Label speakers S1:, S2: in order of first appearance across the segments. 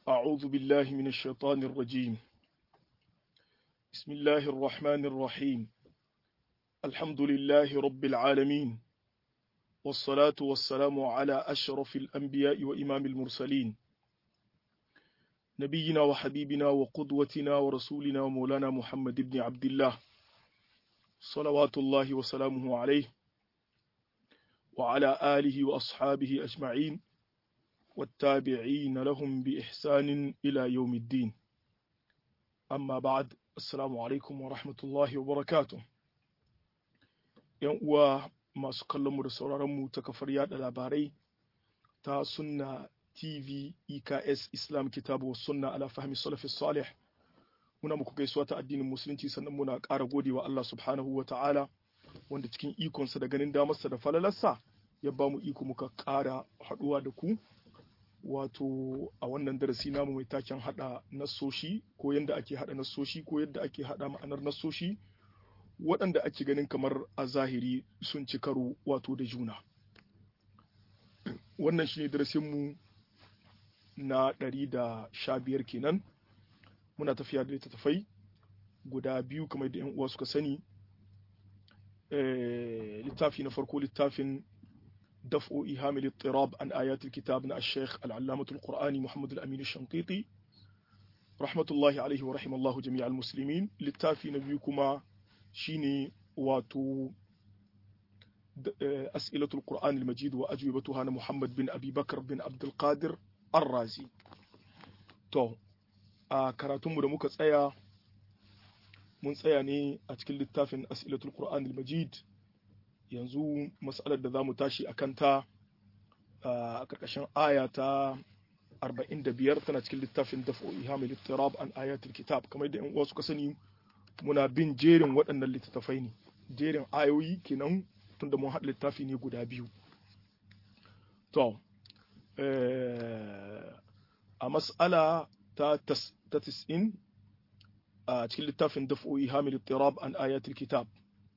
S1: أعوذ بالله من الشيطان الرجيم بسم الله الرحمن الرحيم الحمد لله رب العالمين والصلاة والسلام على أشرف الأنبياء وإمام المرسلين نبينا وحبيبنا وقدوتنا ورسولنا ومولانا محمد بن عبد الله صلوات الله وسلامه عليه وعلى آله وأصحابه أجمعين والتابعين لهم بإحسان إلى يوم الدين أما بعد السلام عليكم ورحمة الله وبركاته uwa masu kallonmu da sauraronmu ta kafar yada labarai ta sunna tv eks islam kitabu sunna ala fahmi salafi salih muna muku gaisuwa ta addinin musulunci sannan muna ƙara gode wa Allah subhanahu wa ta'ala wanda cikin ikonsa da ganin damarsa da falalarsa ya ba mu iko muka ƙara haɗuwa da ku wato a wannan darasi namu mai taken haɗa nassoshi ko yadda ake haɗa nassoshi ko yadda ake haɗa ma'anar nassoshi waɗanda ake ganin kamar a zahiri sun ci karo wato da juna wannan shine darasinmu na ɗari da sha biyar kenan muna tafiya da littattafai guda biyu kamar da 'yan uwa suka sani littafi na farko littafin دفع إيهام الاضطراب عن آيات الكتاب من الشيخ العلامة القرآني محمد الأمين الشنقيطي رحمة الله عليه ورحم الله جميع المسلمين للتافي نبيكما شيني واتو أسئلة القرآن المجيد وأجوبتها محمد بن أبي بكر بن عبد القادر الرازي تو كراتم da muka tsaya mun tsaya ne a cikin littafin as'ilatul qur'an al-majid yanzu matsalar da za mu tashi a kanta a ƙarƙashin aya ta 45 tana cikin littafin dafo ihamil littirab an ayatul kitab kamar da 'yan uwa suka sani muna bin jerin waɗannan littattafai ne jerin ayoyi kenan tunda mun haɗa littafi ne guda biyu to a mas'ala ta 90 a cikin littafin dafo ihamil littirab an ayatul kitab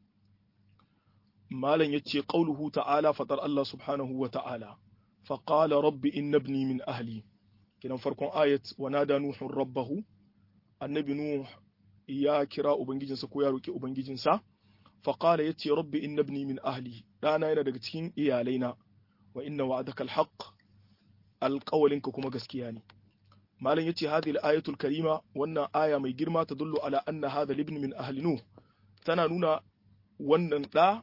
S1: malam yace qauluhu ta'ala fatar Allah subhanahu wa ta'ala fa qala rabbi inna ibni min ahli kinan farkon ayat wa nada nuhu rabbahu annabi nuh ya kira ubangijinsa ko ya roki ubangijinsa fa qala yace rabbi inna ibni min ahli dana yana daga cikin iyalaina wa inna wa'adaka alhaq alqawlinka kuma gaskiya ne malam yace hadhihi alayatul karima wannan aya mai girma ta dullu ala anna hadha ibn min ahli nuh tana nuna wannan da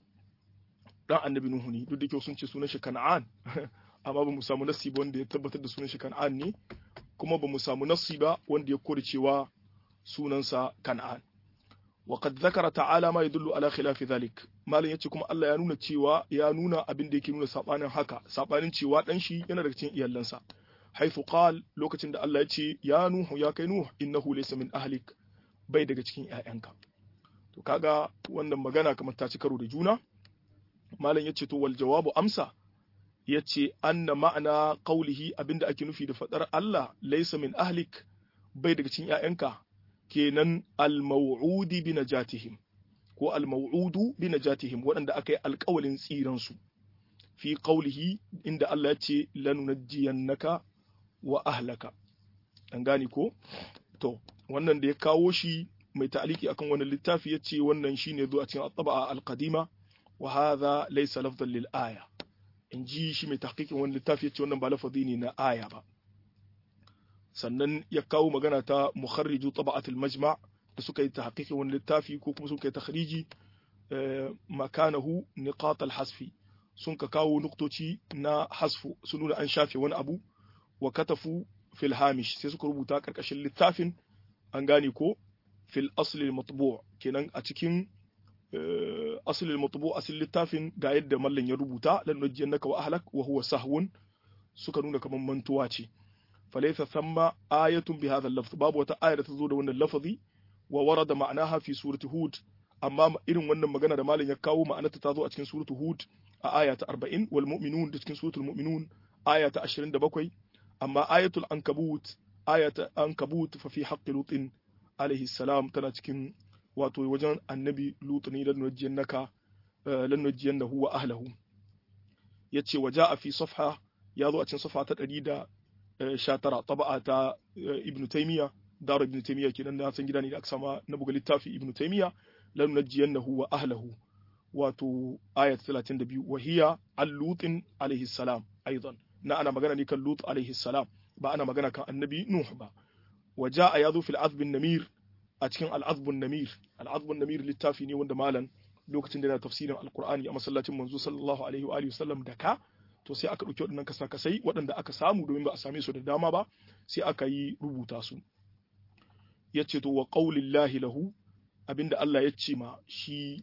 S1: dan annabi Nuhu ne duk da kyau sun ce sunan shi Kan'an amma ba mu samu nasi ba wanda ya tabbatar da sunan shi Kan'an ne kuma ba mu samu nasi ba wanda ya kore cewa sunansa Kan'an wa qad zakara ta'ala ma yadullu ala khilafi dhalik malam yace kuma Allah ya nuna cewa ya nuna abin da yake nuna sabanin haka sabanin cewa dan shi yana daga cikin iyalansa haifu qal lokacin da Allah ya ce ya Nuhu ya kai Nuhu innahu laysa min ahlik bai daga cikin ƴaƴanka to kaga wannan magana kamar ta ci karo da juna malam yace to wal jawabu amsa yace anna ma'ana qawlihi abinda ake nufi da fadar Allah laysa min ahlik bai daga cikin ƴaƴanka kenan al maw'udi bi najatihim ko al maw'udu bi najatihim waɗanda aka yi alƙawalin tsiran su fi qawlihi inda Allah yace lanunajjiyannaka wa ahlaka an gane ko to wannan da ya kawo shi mai ta'aliki akan wannan littafi yace wannan shine zo a cikin at-taba'a al-qadima وهذا ليس لفظا للآية in ji shi mai tahqiqin wani littafi yace wannan ba lafazi ne na aya ba sannan ya kawo magana ta mukharriju taba'at al-majma' da suka yi tahqiqin wani littafi ko kuma suka yi takhriji makanahu niqat al-hasfi sun ka kawo nuktoci na hasfu sun nuna an shafe wani abu wa katafu fil hamish sai suka rubuta karkashin littafin an gane ko fil asli al-matbu' kenan a cikin asalin matubu asalin littafin ga yadda mallan ya rubuta lan nujjannaka wa ahlak wa huwa sahwun suka nuna kaman mantuwa ce falaysa thamma ayatun bi hadha al-lafz babu wata aya da ta zo da wannan lafazi wa warada ma'anaha fi surati hud amma irin wannan magana da mallan ya kawo ma'anarta ta zo a cikin suratu hud a aya ta 40 wal mu'minun da cikin suratul mu'minun aya ta 27 amma ayatul ankabut aya ta ankabut fa fi haqqi lutin alaihi salam tana cikin wato wajen annabi lutu ne lan nujjannaka lan nujjannahu wa ahlahu yace waja fi safha ya zo a cikin safha ta 19 taba'a ta ibn taymiya dar ibn taymiya kenan na san gida ne da aka sama na buga littafi ibn taymiya lan najjiyannahu wa ahlihi wato ayat 32 wa hiya al-lutin alaihi salam aidan na ana magana ne kan lut alaihi salam ba ana magana kan annabi nuh ba wa jaa yazu fil azb namir a cikin al-azb namir al-azb namir littafi ne wanda malan lokacin da yana tafsirin alqur'ani a masallacin manzo sallallahu alaihi wa alihi wasallam da ka to sai aka dauki waɗannan kasa-kasai waɗanda aka samu domin ba a same su da dama ba sai aka yi rubuta su yace to wa qaulillahi lahu abinda Allah ya ce ma shi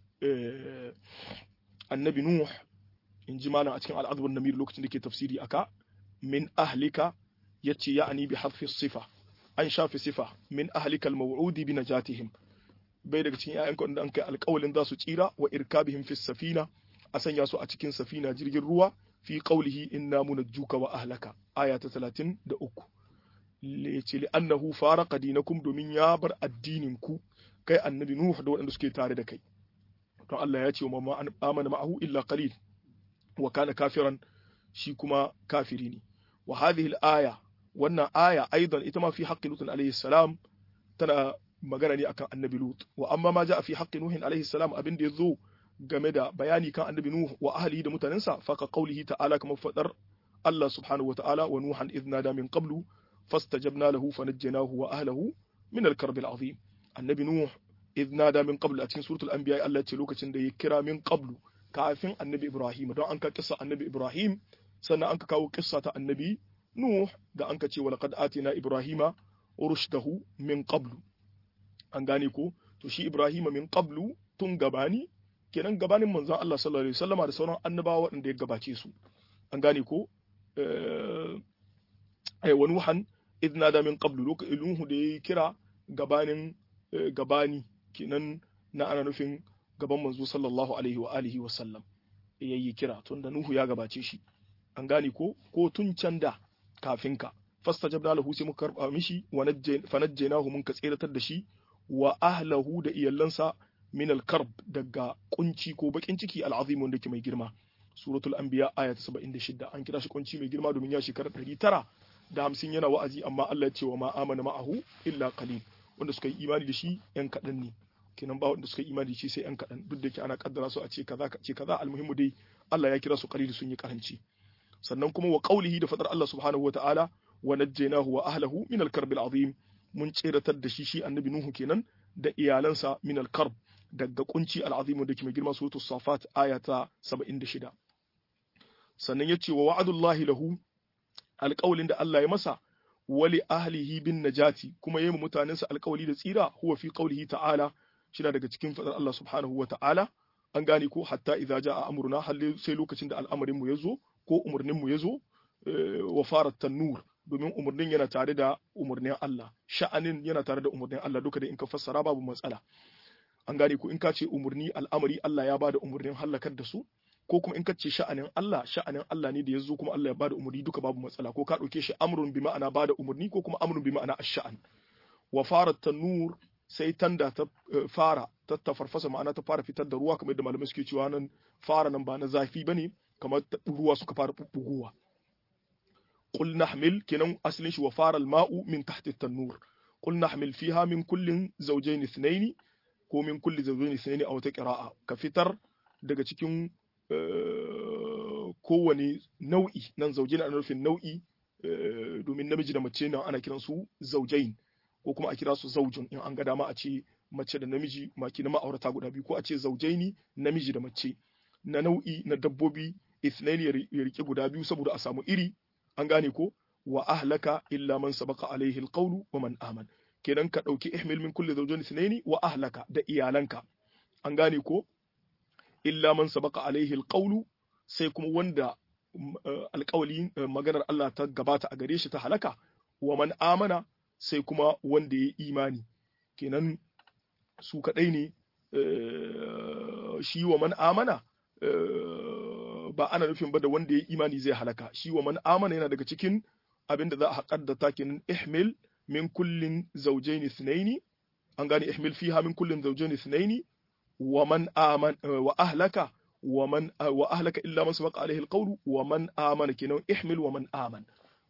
S1: annabi Nuh in ji malam a cikin al'adun namir lokacin da ke tafsiri aka min ahlika ya ce ya'ani bi hadfi sifa an shafi sifa min ahlika al-maw'udi bi najatihim bai daga cikin ƴaƴanka wanda an kai alƙawalin za su tsira wa irkabihim fi safina a sanya su a cikin safina jirgin ruwa fi qawlihi inna munajjuka wa ahlaka aya ta 33 le ce li annahu faraqa dinakum domin ya bar addinin ku kai annabi Nuh da waɗanda suke tare da kai don Allah ya ce wa ma amana ma'ahu illa qalil wa kana kafiran shi kuma kafiri ne wa hadhihi al-aya wannan aya aidan ita ma fi haqqi lut alayhi salam tana magana ne akan annabi lut wa amma ma ja'a fi haqqi nuh alayhi salam abin da yazo game da bayani kan annabi nuh wa ahlihi da mutanensa fa ka qawlihi ta'ala kamar fadar Allah subhanahu wa ta'ala wa nuhan idh nada min qablu fastajabna lahu fanajjaynahu wa ahlihi min al-karb al-azim annabi nuh idh nada min qablu a cikin suratul anbiya Allah ce lokacin da ya kira min qablu kafin annabi ibrahim don an ka kissa annabi ibrahim sannan an ka kawo kissa ta annabi nuh da an ka ce walaqad atina ibrahima rushdahu min qablu an gane ko to shi ibrahima min qablu tun gabani kenan gabanin manzon Allah sallallahu alaihi wasallama da sauran annabawa waɗanda ya gabace su an gane ko eh wa nuhan idh nada min qablu lokacin nuhu da ya kira gabanin gabani kenan na ana nufin gaban manzo sallallahu alaihi wa alihi wa sallam yayi kira tun da Nuhu ya gabace shi an gane ko ko tun can da kafin ka fastajabna lahu sai muka karba mishi wa fanajjaynahu mun ka tseratar da shi wa ahlahu da iyalansa min al-karb daga kunci ko bakin ciki al-azim wanda ke mai girma suratul anbiya aya ta 76 an kira shi kunci mai girma domin ya shekara 900 da 50 yana wa'azi amma Allah ya ce wa ma amana ma'ahu illa qalil wanda suka yi imani da shi yan kaɗan ne kenan ba wanda suka yi imani da shi sai yan kaɗan duk da ke ana kaddara su a ce kaza ce kaza almuhimmu dai Allah ya kira su qalil sun yi karanci sannan kuma wa qaulihi da fadar Allah subhanahu wataala wa najjaynahu wa ahlihi min al-karb al-azim mun tseratar da shi shi annabi nuhu kenan da iyalansa min al-karb daga kunci al-azim da ke mai girma suratul safat aya ta 76 sannan yace wa wa'adullahi lahu alƙawlin da Allah ya masa wali ahlihi bin najati kuma yayi mutanensa alƙawli da tsira huwa fi qawlihi ta'ala shina daga cikin fadar Allah subhanahu wa ta'ala an gane ko hatta idza jaa amruna halle sai lokacin da al'amarin mu yazo ko umurnin mu yazo wa farat tanur domin umurnin yana tare da umurnin Allah sha'anin yana tare da umurnin Allah duka da in ka fassara babu matsala an gane ko in ka ce umurni al'amari Allah ya bada umurnin halakar da su ko kuma in ka ce sha'anin Allah sha'anin Allah ne da yazo kuma Allah ya bada umurni duka babu matsala ko ka dauke shi amrun bi ma'ana bada umurni ko kuma amrun bi ma'ana ash-sha'an wa farat tanur sai tanda ta fara ta tafarfasa ma'ana ta fara fitar da ruwa kamar yadda malamai suke cewa nan fara nan ba na zafi bane kamar ruwa suka fara bubbugowa qul nahmil kenan asalin shi wa fara al-ma'u min tahti at-tanur qul nahmil fiha min kullin zawjayn ithnayn ko min kulli zawjayn ithnayn aw ta qira'a ka fitar daga cikin kowane nau'i nan zaujin ana nufin nau'i domin namiji da mace nan ana kiran su zaujain ko kuma a kira su zaujun in an ga dama a ce mace da namiji maki na ma'aurata guda biyu ko a ce zaujaini namiji da mace na nau'i na dabbobi ithnaini ya rike guda biyu saboda a samu iri an gane ko wa ahlaka illa man sabaqa alaihi alqawlu wa man aman kenan ka dauki ihmil min kulli zawjayn ithnaini wa ahlaka da iyalanka an gane ko illa man sabaqa alaihi alqawlu sai kuma wanda alƙawali maganar Allah ta gabata a gare shi ta halaka wa man amana sai kuma wanda ya imani kenan su kaɗai ne shi wa man amana ba ana nufin ba da wanda ya imani zai halaka shi wa man amana yana daga cikin abin da za a haƙar da takin ihmil min kullin zawjaini thnaini an gane ihmil fiha min kullin zawjaini thnaini wa man aman wa ahlaka wa man wa ahlaka illa man sabaqa alaihi alqawlu wa man amana kenan ihmil wa man aman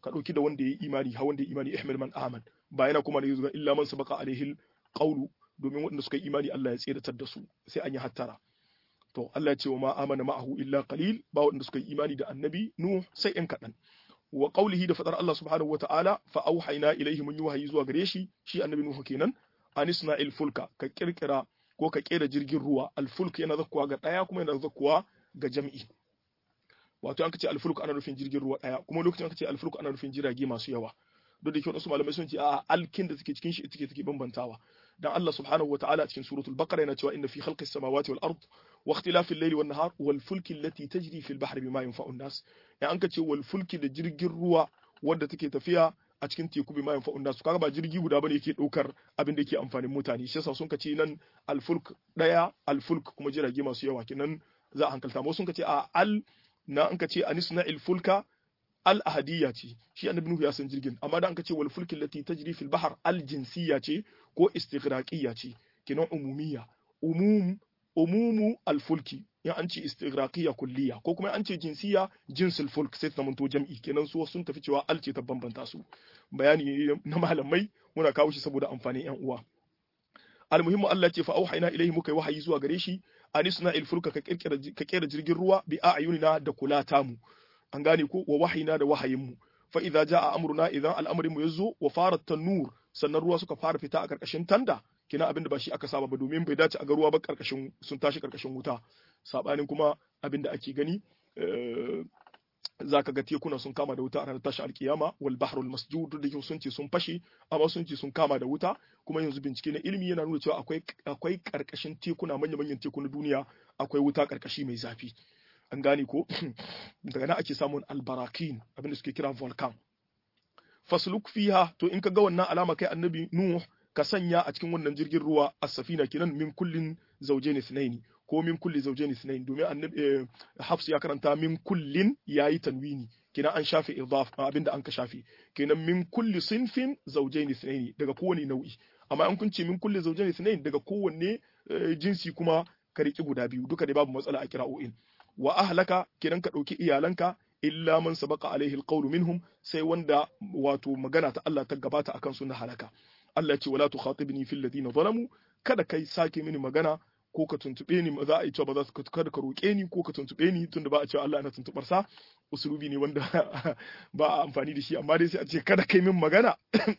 S1: ka dauki da wanda yayi imani ha wanda yayi imani ihmil man aman ba yana kuma da yuzu illa man sabaqa alaihi qawlu domin wanda suka yi imani Allah ya tsiratar da su sai an yi hattara to Allah ya ce wa ma amana ma'ahu illa qalil ba wanda suka yi imani da annabi nuh sai yan kadan wa qawlihi da fadar Allah subhanahu wa ta'ala fa auhayna ilaihi mun yi wahayi zuwa gare shi shi annabi nuh kenan anisna il fulka ka kirkira ko ka kera jirgin ruwa alfulk yana zakkuwa ga daya kuma yana zakkuwa ga jam'i wato an ce alfulk ana nufin jirgin ruwa daya kuma lokacin an ce alfulk ana nufin jirage masu yawa duk da kyau wasu malamai sun ce a alkin da suke cikin shi take take bambantawa dan Allah subhanahu wa ta'ala cikin suratul baqara yana cewa inna fi khalqis samawati wal ard wa ikhtilafil layli wan nahar wal fulki allati tajri fil bahri bima yanfa'u an-nas ya an ce wal fulki da jirgin ruwa wanda take tafiya a cikin teku bima yanfa'u an-nas kaga ba jirgi guda bane yake daukar abin da yake amfanin mutane shi yasa sun kace nan al fulk daya al fulk kuma jirage masu yawa kenan za a hankalta mu sun kace a al na an kace anisna il fulka al ahadiyya ce shi annabi nuhu ya san jirgin amma da an ka ce wal fulkin lati tajri fil bahr al jinsiyya ce ko istighraqiyya ce kinan umumiyya umum umumu al fulki ya an ce istighraqiyya kulliya ko kuma an ce jinsiyya jinsul fulk sai ta manto jam'i kenan su sun tafi cewa al ce ta bambanta su bayani na malamai muna kawo shi saboda amfanin yan uwa almuhimmu Allah ce fa auhayna ilayhi muka yi wahayi zuwa gare shi anisna il fulka ka kirkira ka kera jirgin ruwa bi a'yunina da kula tamu an gane ko wa wahayina da wahayinmu fa idza jaa amruna idan al'amarin mu yazo wa farat tanur sannan ruwa suka fara fita a karkashin tanda kina abinda ba shi aka saba ba domin bai dace a ga ruwa ba karkashin sun tashi karkashin wuta sabanin kuma abinda ake gani zaka ga tekuna sun kama da wuta a ranar tashi alkiyama wal bahrul masjud da sun ce sun fashe amma sun ce sun kama da wuta kuma yanzu bincike na ilimi yana nuna cewa akwai akwai karkashin tekuna manya-manyan tekuna duniya akwai wuta karkashi mai zafi an gane ko daga nan ake samun albarakin abinda suke kira volcan fasluk fiha to in ka ga wannan alama kai annabi nuh ka sanya a cikin wannan jirgin ruwa as-safina kinan min kullin zawjayn ithnaini ko min kulli zawjayn ithnaini domin annabi hafs ya karanta min kullin yayi tanwini kinan an shafe idaf abinda an ka shafe kinan min kulli sinfin zawjayn ithnaini daga kowane nau'i amma an kunce min kulli zawjayn ithnaini daga kowanne jinsi kuma ka riki guda biyu duka dai babu matsala a kira'o'in wa ahlaka kidan ka ɗauki iyalanka illa man sabaqa alaihi alqawlu minhum sai wanda wato magana ta Allah ta gabata akan su na halaka Allah ce wala tukhatibni fil ladina zalamu kada kai sake mini magana ko ka tuntube ni za a yi cewa ba za su kada ka roƙe ni ko ka tuntube ni tunda ba a cewa Allah yana tuntubar sa usulubi ne wanda ba a amfani da shi amma dai sai a ce kada kai min magana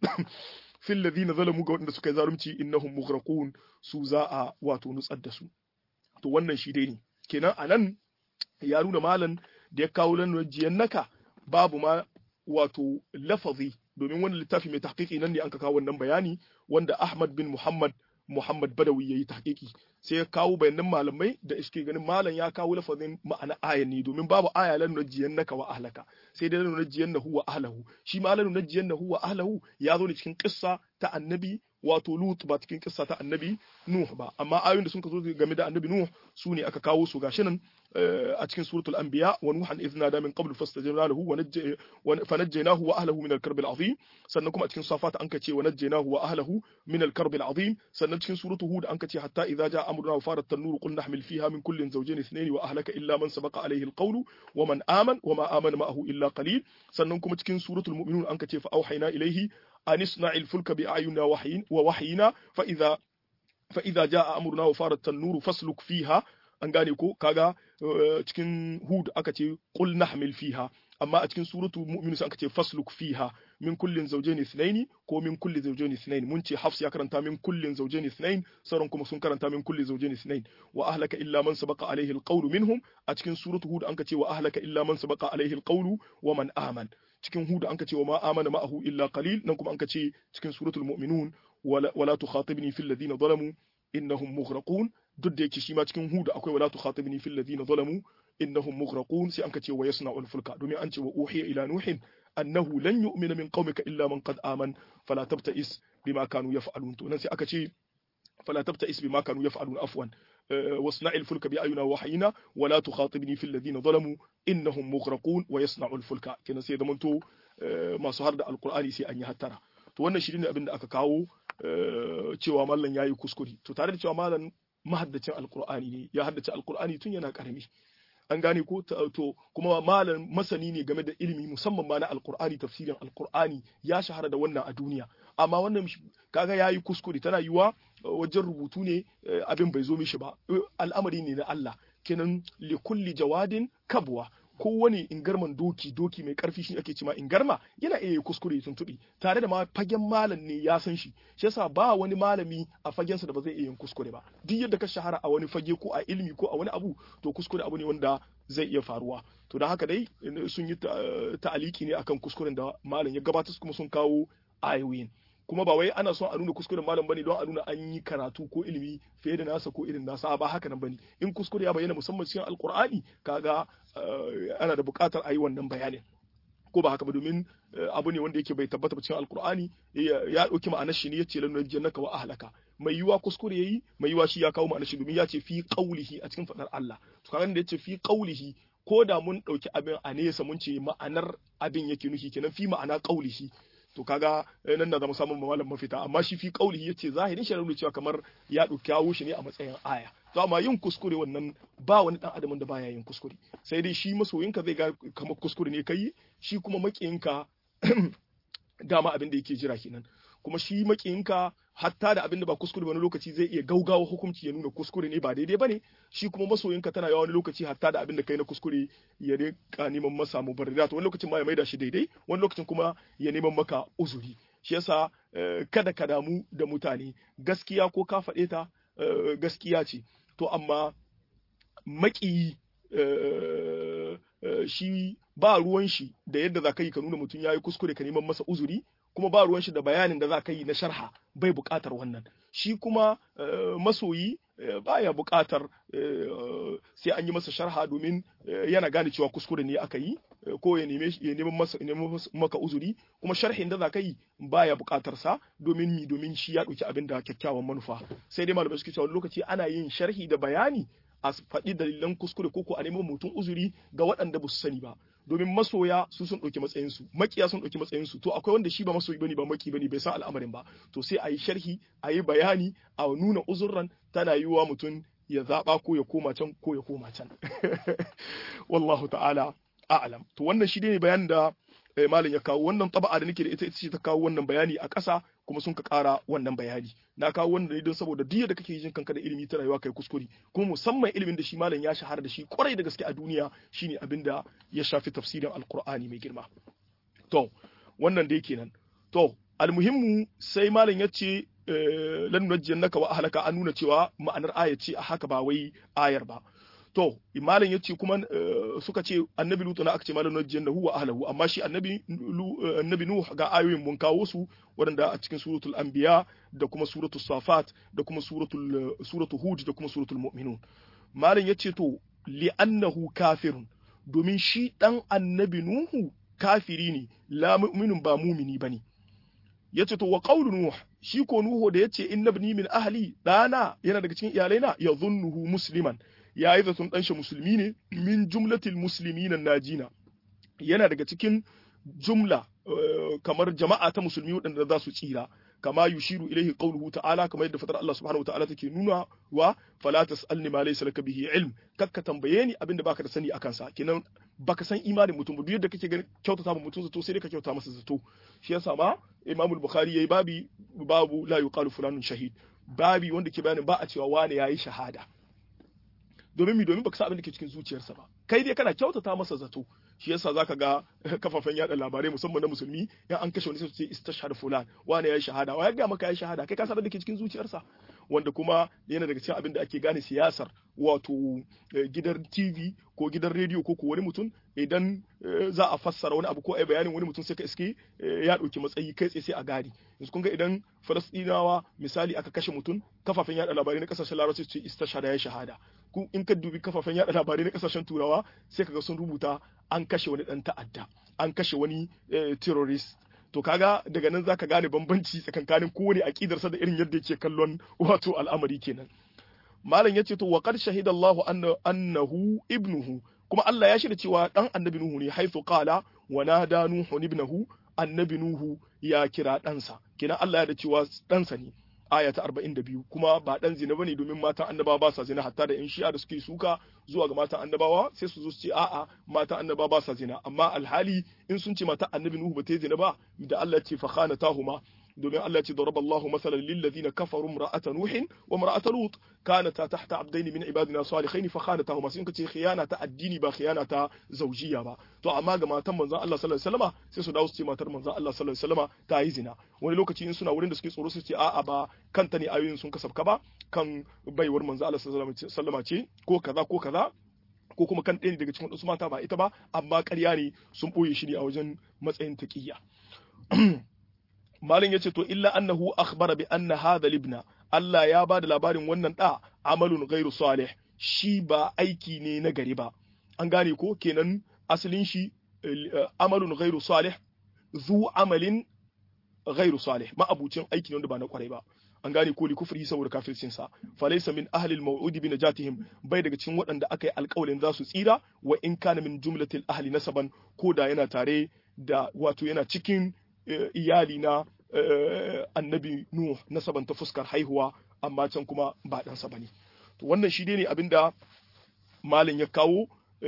S1: fil ladina zalamu ga wanda suka yi zarumci innahum mughraqun su za a wato nutsar da su to wannan shi dai ne kenan anan ya nuna malan da ya kawo lanwajiyan naka babu ma wato lafazi domin wani littafi mai tahqiqi nan ne an ka kawo wannan bayani wanda Ahmad bin Muhammad Muhammad Badawi yayi tahqiqi sai ya kawo bayanan malamai da iske ganin malam ya kawo lafazin ma'ana ayan ne domin babu aya lan najiyan naka wa ahlaka sai dai lan najiyan nahu wa ahlahu shi ma lan najiyan nahu wa ahlahu ya zo ne cikin kissa ta annabi wato Lut ba cikin kissa ta annabi Nuh ba amma ayoyin da sun zo game da annabi Nuh su ne aka kawo su gashi nan a cikin suratul anbiya wa nuhan idh nada min qabl fastajabna lahu wa fanajjaynahu wa ahlihi min al-karb al-azim sannan kuma a cikin safat an kace wa najjaynahu wa ahlihi min al-karb al-azim sannan cikin suratul hud an kace hatta idza jaa amruna wa farat an-nur qul nahmil fiha min kullin zawjayn ithnayn wa ahlaka illa man sabaqa alayhi al-qawlu wa man aman wa ma amana ma'ahu illa qalil sannan kuma cikin suratul mu'minun an kace fa auhayna ilayhi an isna'il fulka bi ayunina wahyin wa wahyina fa idza fa idza jaa amruna wa farat an-nur fasluk fiha an gane ko kaga cikin hud aka ce qul nahmil fiha amma a cikin suratu mu'minun aka ce fasluk fiha min kullin zawjayn ithnayn ko min kulli zawjayn ithnayn mun ce hafs ya karanta min kullin zawjayn ithnayn sauran kuma sun karanta min kulli zawjayn ithnayn wa ahlaka illa man sabaqa alayhi alqawlu minhum a cikin suratu hud an ka ce wa ahlaka illa man sabaqa alayhi alqawlu wa man aman cikin hud an ka ce wa ma amana ma'ahu illa qalil nan kuma an ka ce cikin suratul mu'minun wala tukhatibni fil ladina zalamu innahum mughraqun duk da yake shi ma cikin hudu akwai wala tukhatibni fil ladina zalamu innahum mughraqun sai anka ce wa yasna'ul fulka domin an ce wa uhiya ila nuhin annahu lan yu'mina min qaumika illa man qad aman fala tabta'is bima kanu yaf'alun to nan sai aka ce fala tabta'is bima kanu yaf'alun afwan wasna'il fulka bi ayuna wahayina wala tukhatibni fil ladina zalamu innahum mughraqun wa yasna'ul fulka kenan sai zamanto masu har da alqur'ani sai an yi hattara to wannan shi ne abin da aka kawo cewa mallan yayi kuskure to tare da cewa mallan mahaddacin alkur'ani ne ya haddace alkur'ani tun yana karami an gane ko to kuma malam masani ne game da ilimi musamman ma na alqur'ani tafsirin alqur'ani ya shahara da wannan a duniya amma wannan kaga yayi kuskure tana yiwa wajen rubutu ne abin bai zo mishi ba al'amari ne na Allah kenan li kulli jawadin kabwa kowane ingarman doki doki mai karfi shi ake cima ingarma yana iya kuskure tuntubi tare da ma fagen malam ne ya san shi shi yasa ba wani malami a fagensa da ba zai iya yin kuskure ba duk yadda ka shahara a wani fage ko a ilimi ko a wani abu to kuskure abu ne wanda zai iya faruwa to da haka dai sun yi ta'aliki ne akan kuskuren da malam ya gabatar kuma sun kawo ayoyin kuma ba wai ana son a nuna kuskuren malam bane don a nuna an yi karatu ko ilimi fiye da nasa ko irin nasa ba haka nan bane in kuskure ya bayyana musamman cikin alkur'ani kaga ana da buƙatar a yi wannan bayanin ko ba haka ba domin abu ne wanda yake bai tabbata cikin alkur'ani ya ɗauki ma'anar shi ne ya ce lanu jannaka wa ahlaka mai yiwa kuskure yayi mai yiwa shi ya kawo ma'anar shi domin ya ce fi qaulihi a cikin fadar Allah to kaga da ya ce fi qaulihi ko da mun ɗauki abin a nesa mun ce ma'anar abin yake nufi kenan fi ma'ana qaulihi to kaga nan na zama samun malam mafita amma shi fi qaulihi yace zahirin shi nuna cewa kamar ya kawo shi ne a matsayin aya to amma yin kuskure wannan ba wani dan adamin da baya yin kuskure sai dai shi masoyinka zai ga kamar kuskure ne kai shi kuma makiyinka dama abin da yake jira kenan kuma shi makiyinka hatta da abin da ba kuskure wani lokaci zai iya gaugawa hukunci ya nuna kuskure ne ba daidai bane shi kuma masoyinka tana yawa wani lokaci hatta da abin da kai na kuskure ya rika neman masa mubarrirat wani lokacin ma ya maida shi daidai wani lokacin kuma ya neman maka uzuri shi yasa kada ka damu da mutane gaskiya ko ka faɗe ta gaskiya ce to amma maƙiyi shi ba ruwan shi da yadda za ka yi ka nuna mutum ya yi kuskure ka neman masa uzuri kuma ba ruwan shi da bayanin da za ka yi na sharha bai buƙatar wannan shi kuma masoyi baya buƙatar sai an yi masa sharha domin yana gane cewa kuskure ne aka yi ko ya neme ya neman masa maka uzuri kuma sharhin da za ka yi baya buƙatar sa domin mi domin shi ya ɗauki abin da kyakkyawan manufa sai dai malamai suke cewa lokaci ana yin sharhi da bayani a faɗi dalilan kuskure ko ko a neman mutum uzuri ga waɗanda ba su sani ba domin masoya su sun ɗauki matsayinsu makiya sun ɗauki matsayinsu to akwai wanda shi ba masoyi bane ba maki bane bai san al'amarin ba to sai a yi sharhi a yi bayani a nuna uzurran tana yiwuwa mutum ya zaɓa ko ya koma can ko ya koma can wallahu ta'ala a'lam to wannan shi ne bayanin da malam ya kawo wannan taba'a da nake da ita ita ce ta kawo wannan bayani a ƙasa kuma sun ka ƙara wannan bayani na kawo wannan ne don saboda duk da kake jin kanka da ilimi ta rayuwa kai kuskure kuma musamman ilimin da shi malam ya shahara da shi kwarai da gaske a duniya shine abin da ya shafi tafsirin alqur'ani mai girma to wannan dai kenan to almuhimmu sai malam ya ce lan nujjannaka wa ahlaka an nuna cewa ma'anar aya ce a haka ba wai ayar ba to malam ya ce kuma suka ce annabi lutu na aka ce malam najiyan lahu wa ahlahu amma shi annabi annabi nuh ga ayoyin mun kawo su waɗanda a cikin suratul anbiya da kuma suratul safat da kuma suratul suratul hud da kuma suratul mu'minun malam ya ce to li annahu kafirun domin shi dan annabi nuhu kafiri ne la mu'minun ba mumini bane yace to wa qawlu nuh shi ko nuhu da yace innabni min ahli dana yana daga cikin iyalaina yadhunnuhu musliman ya yi zaton ɗanshi musulmi ne min jumlatil musulmi na najina yana daga cikin jumla kamar jama'a ta musulmi waɗanda za su tsira kama yushiru ilaihi qawluhu ta'ala kamar yadda fatar Allah subhanahu wa ta'ala take nuna wa fala tasalni ma laysa laka bihi ilm kakka tambaye ni abinda baka da sani akan sa kenan baka san imanin mutum ba duk yadda kake ganin kyautata ma mutum zato sai dai ka kyauta masa zato shi yasa ma Imam al-Bukhari yayi babi babu la yuqalu fulanun shahid babi wanda ke bayanin ba a cewa wane yayi shahada domin mi domin baka san abin da ke cikin zuciyarsa ba kai dai kana kyautata masa zato shi yasa zaka ga kafafen yada labarai musamman na musulmi in an kashe wani sai su ce istashhad fulan wani yayi shahada wa ya ga maka yayi shahada kai ka san abin da ke cikin zuciyarsa wanda kuma yana daga cikin abin da ake gane siyasar wato gidan TV ko gidan rediyo ko ko wani mutum idan za a fassara wani abu ko ai bayanin wani mutum sai ka iske ya dauki matsayi kai tsaye sai a gadi yanzu kun ga idan Falastinawa misali aka kashe mutum kafafen yada labarai na kasashen Larabci su ce istashhada ya shahada ku in ka dubi kafafen yada labarai na kasashen Turawa sai kaga sun rubuta an kashe wani dan ta'adda an kashe wani terrorist to kaga daga nan zaka gane bambanci tsakankanin kowane aqidarsa da irin yadda yake kallon wato al'amari kenan malam yace to wa qad shahida Allahu annahu ibnuhu kuma Allah ya shirya cewa dan annabi Nuhu ne haifu qala wa nada Nuhu ibnahu annabi Nuhu ya kira ɗansa kenan Allah ya da cewa ɗansa ne aya ta 42 kuma ba dan zina bane domin matan annabawa ba sa zina hatta da in shi'a da suke suka zuwa ga matan annabawa sai su zo su ce a'a matan annabawa ba sa zina amma alhali in sun ce matan annabi nuhu ba ta yi zina ba da Allah ya ce fa khanatahuma domin Allah ya ce daraba Allahu masalan lil ladina kafaru imra'ata nuhin wa imra'ata lut kanata tahta abdaini min ibadina salihin fa khanatahuma sun kace khiyana ta addini ba khiyana ta zawjiyya ba to amma ga matan manzon Allah sallallahu alaihi wasallama sai su dawo su ce matar manzon Allah sallallahu alaihi wasallama ta yi zina wani lokaci in suna wurin da suke tsoro su ce a'a ba kanta ne ayoyin sun kasafka ba kan baiwar manzon Allah sallallahu alaihi wasallama ce ko kaza ko kaza ko kuma kan ɗaya daga cikin wasu mata ba ita ba amma ƙarya ne sun ɓoye shi ne a wajen matsayin taƙiyya malin yace to illa annahu akhbara bi anna hadha libna Allah ya ba da labarin wannan da amalun ghairu salih shi ba aiki ne na gari ba an gane ko kenan asalin shi amalun ghairu salih zu amalin ghairu salih ma'abucin aiki ne wanda ba na kwarai ba an gane ko li kufri saboda kafircin sa falaysa min ahli al-maw'udi bi najatihim bai daga cikin waɗanda aka yi alƙawarin za su tsira wa in kana min jumlatil ahli nasaban ko da yana tare da wato yana cikin iyali na annabi Nuh nasaban ta fuskar haihuwa amma can kuma ba ɗansa ba ne. To wannan shi ne abinda malin ya kawo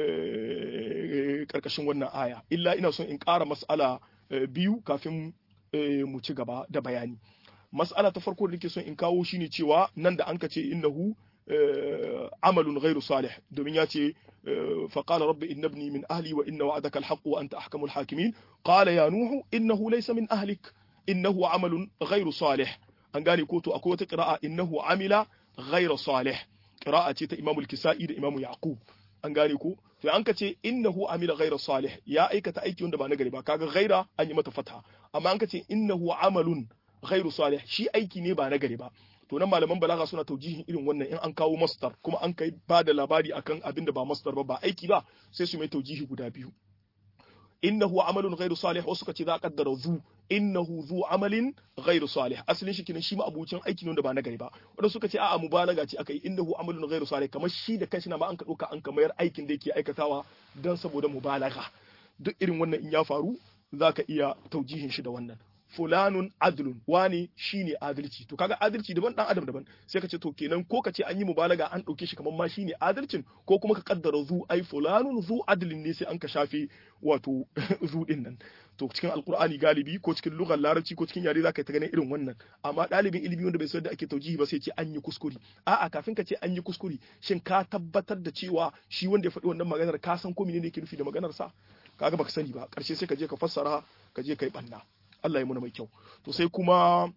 S1: ƙarƙashin wannan aya. Illa ina son in ƙara mas'ala biyu kafin mu ci gaba da bayani. Mas'ala ta farko da nake son in kawo shine cewa nan da an ka ce innahu amalun ghairu salih domin ya ce فقال رب إن ابني من أهلي وإن وعدك الحق وأنت أحكم الحاكمين قال يا نوح إنه ليس من أهلك إنه عمل غير صالح an gane ko to akwai wata qira'a innahu amila ghayra salih qira'a ce ta Imam al-Kisa'i da Imam Yaqub an gane ko to an ka ce innahu amila ghayra salih ya aikata aiki wanda ba nagari ba kaga ghaira an yi mata fatha amma an ka ce innahu amalun ghayru salih shi aiki ne ba nagari ba to nan malaman balaga suna taujihin irin wannan in an kawo masdar kuma an kai ba da labari akan abin da ba masdar ba ba aiki ba sai su mai taujihi guda biyu innahu amalun ghairu salih wasu kace za a kaddara zu innahu zu amalin ghairu salih asalin shi kenan shi ma abucin aiki ne da ba na gari ba wanda suka ce a'a mubalaga ce akai innahu amalun ghairu salih kamar shi da kanshi na ma an ka dauka an ka mayar aikin da yake aikatawa dan saboda mubalaga duk irin wannan in ya faru zaka iya taujihin shi da wannan fulanun adlun wani shine adalci to kaga adalci daban dan adam daban sai ka ce to kenan ko ka ce an yi mubalaga an dauke shi kamar ma shine adalcin ko kuma ka kaddara zu ai fulanun zu adlin ne sai an ka shafe wato zu din nan to cikin alqur'ani galibi ko cikin lugar larabci ko cikin yare zaka ta ganin irin wannan amma dalibin ilimi wanda bai san da ake taujihi ba sai ce an yi kuskure a'a kafin ka ce an yi kuskure shin ka tabbatar da cewa shi wanda ya faɗi wannan maganar ka san ko menene yake nufi da maganar sa kaga baka sani ba karshe sai ka je ka fassara ka je kai banna Allah ya muna mai kyau to sai kuma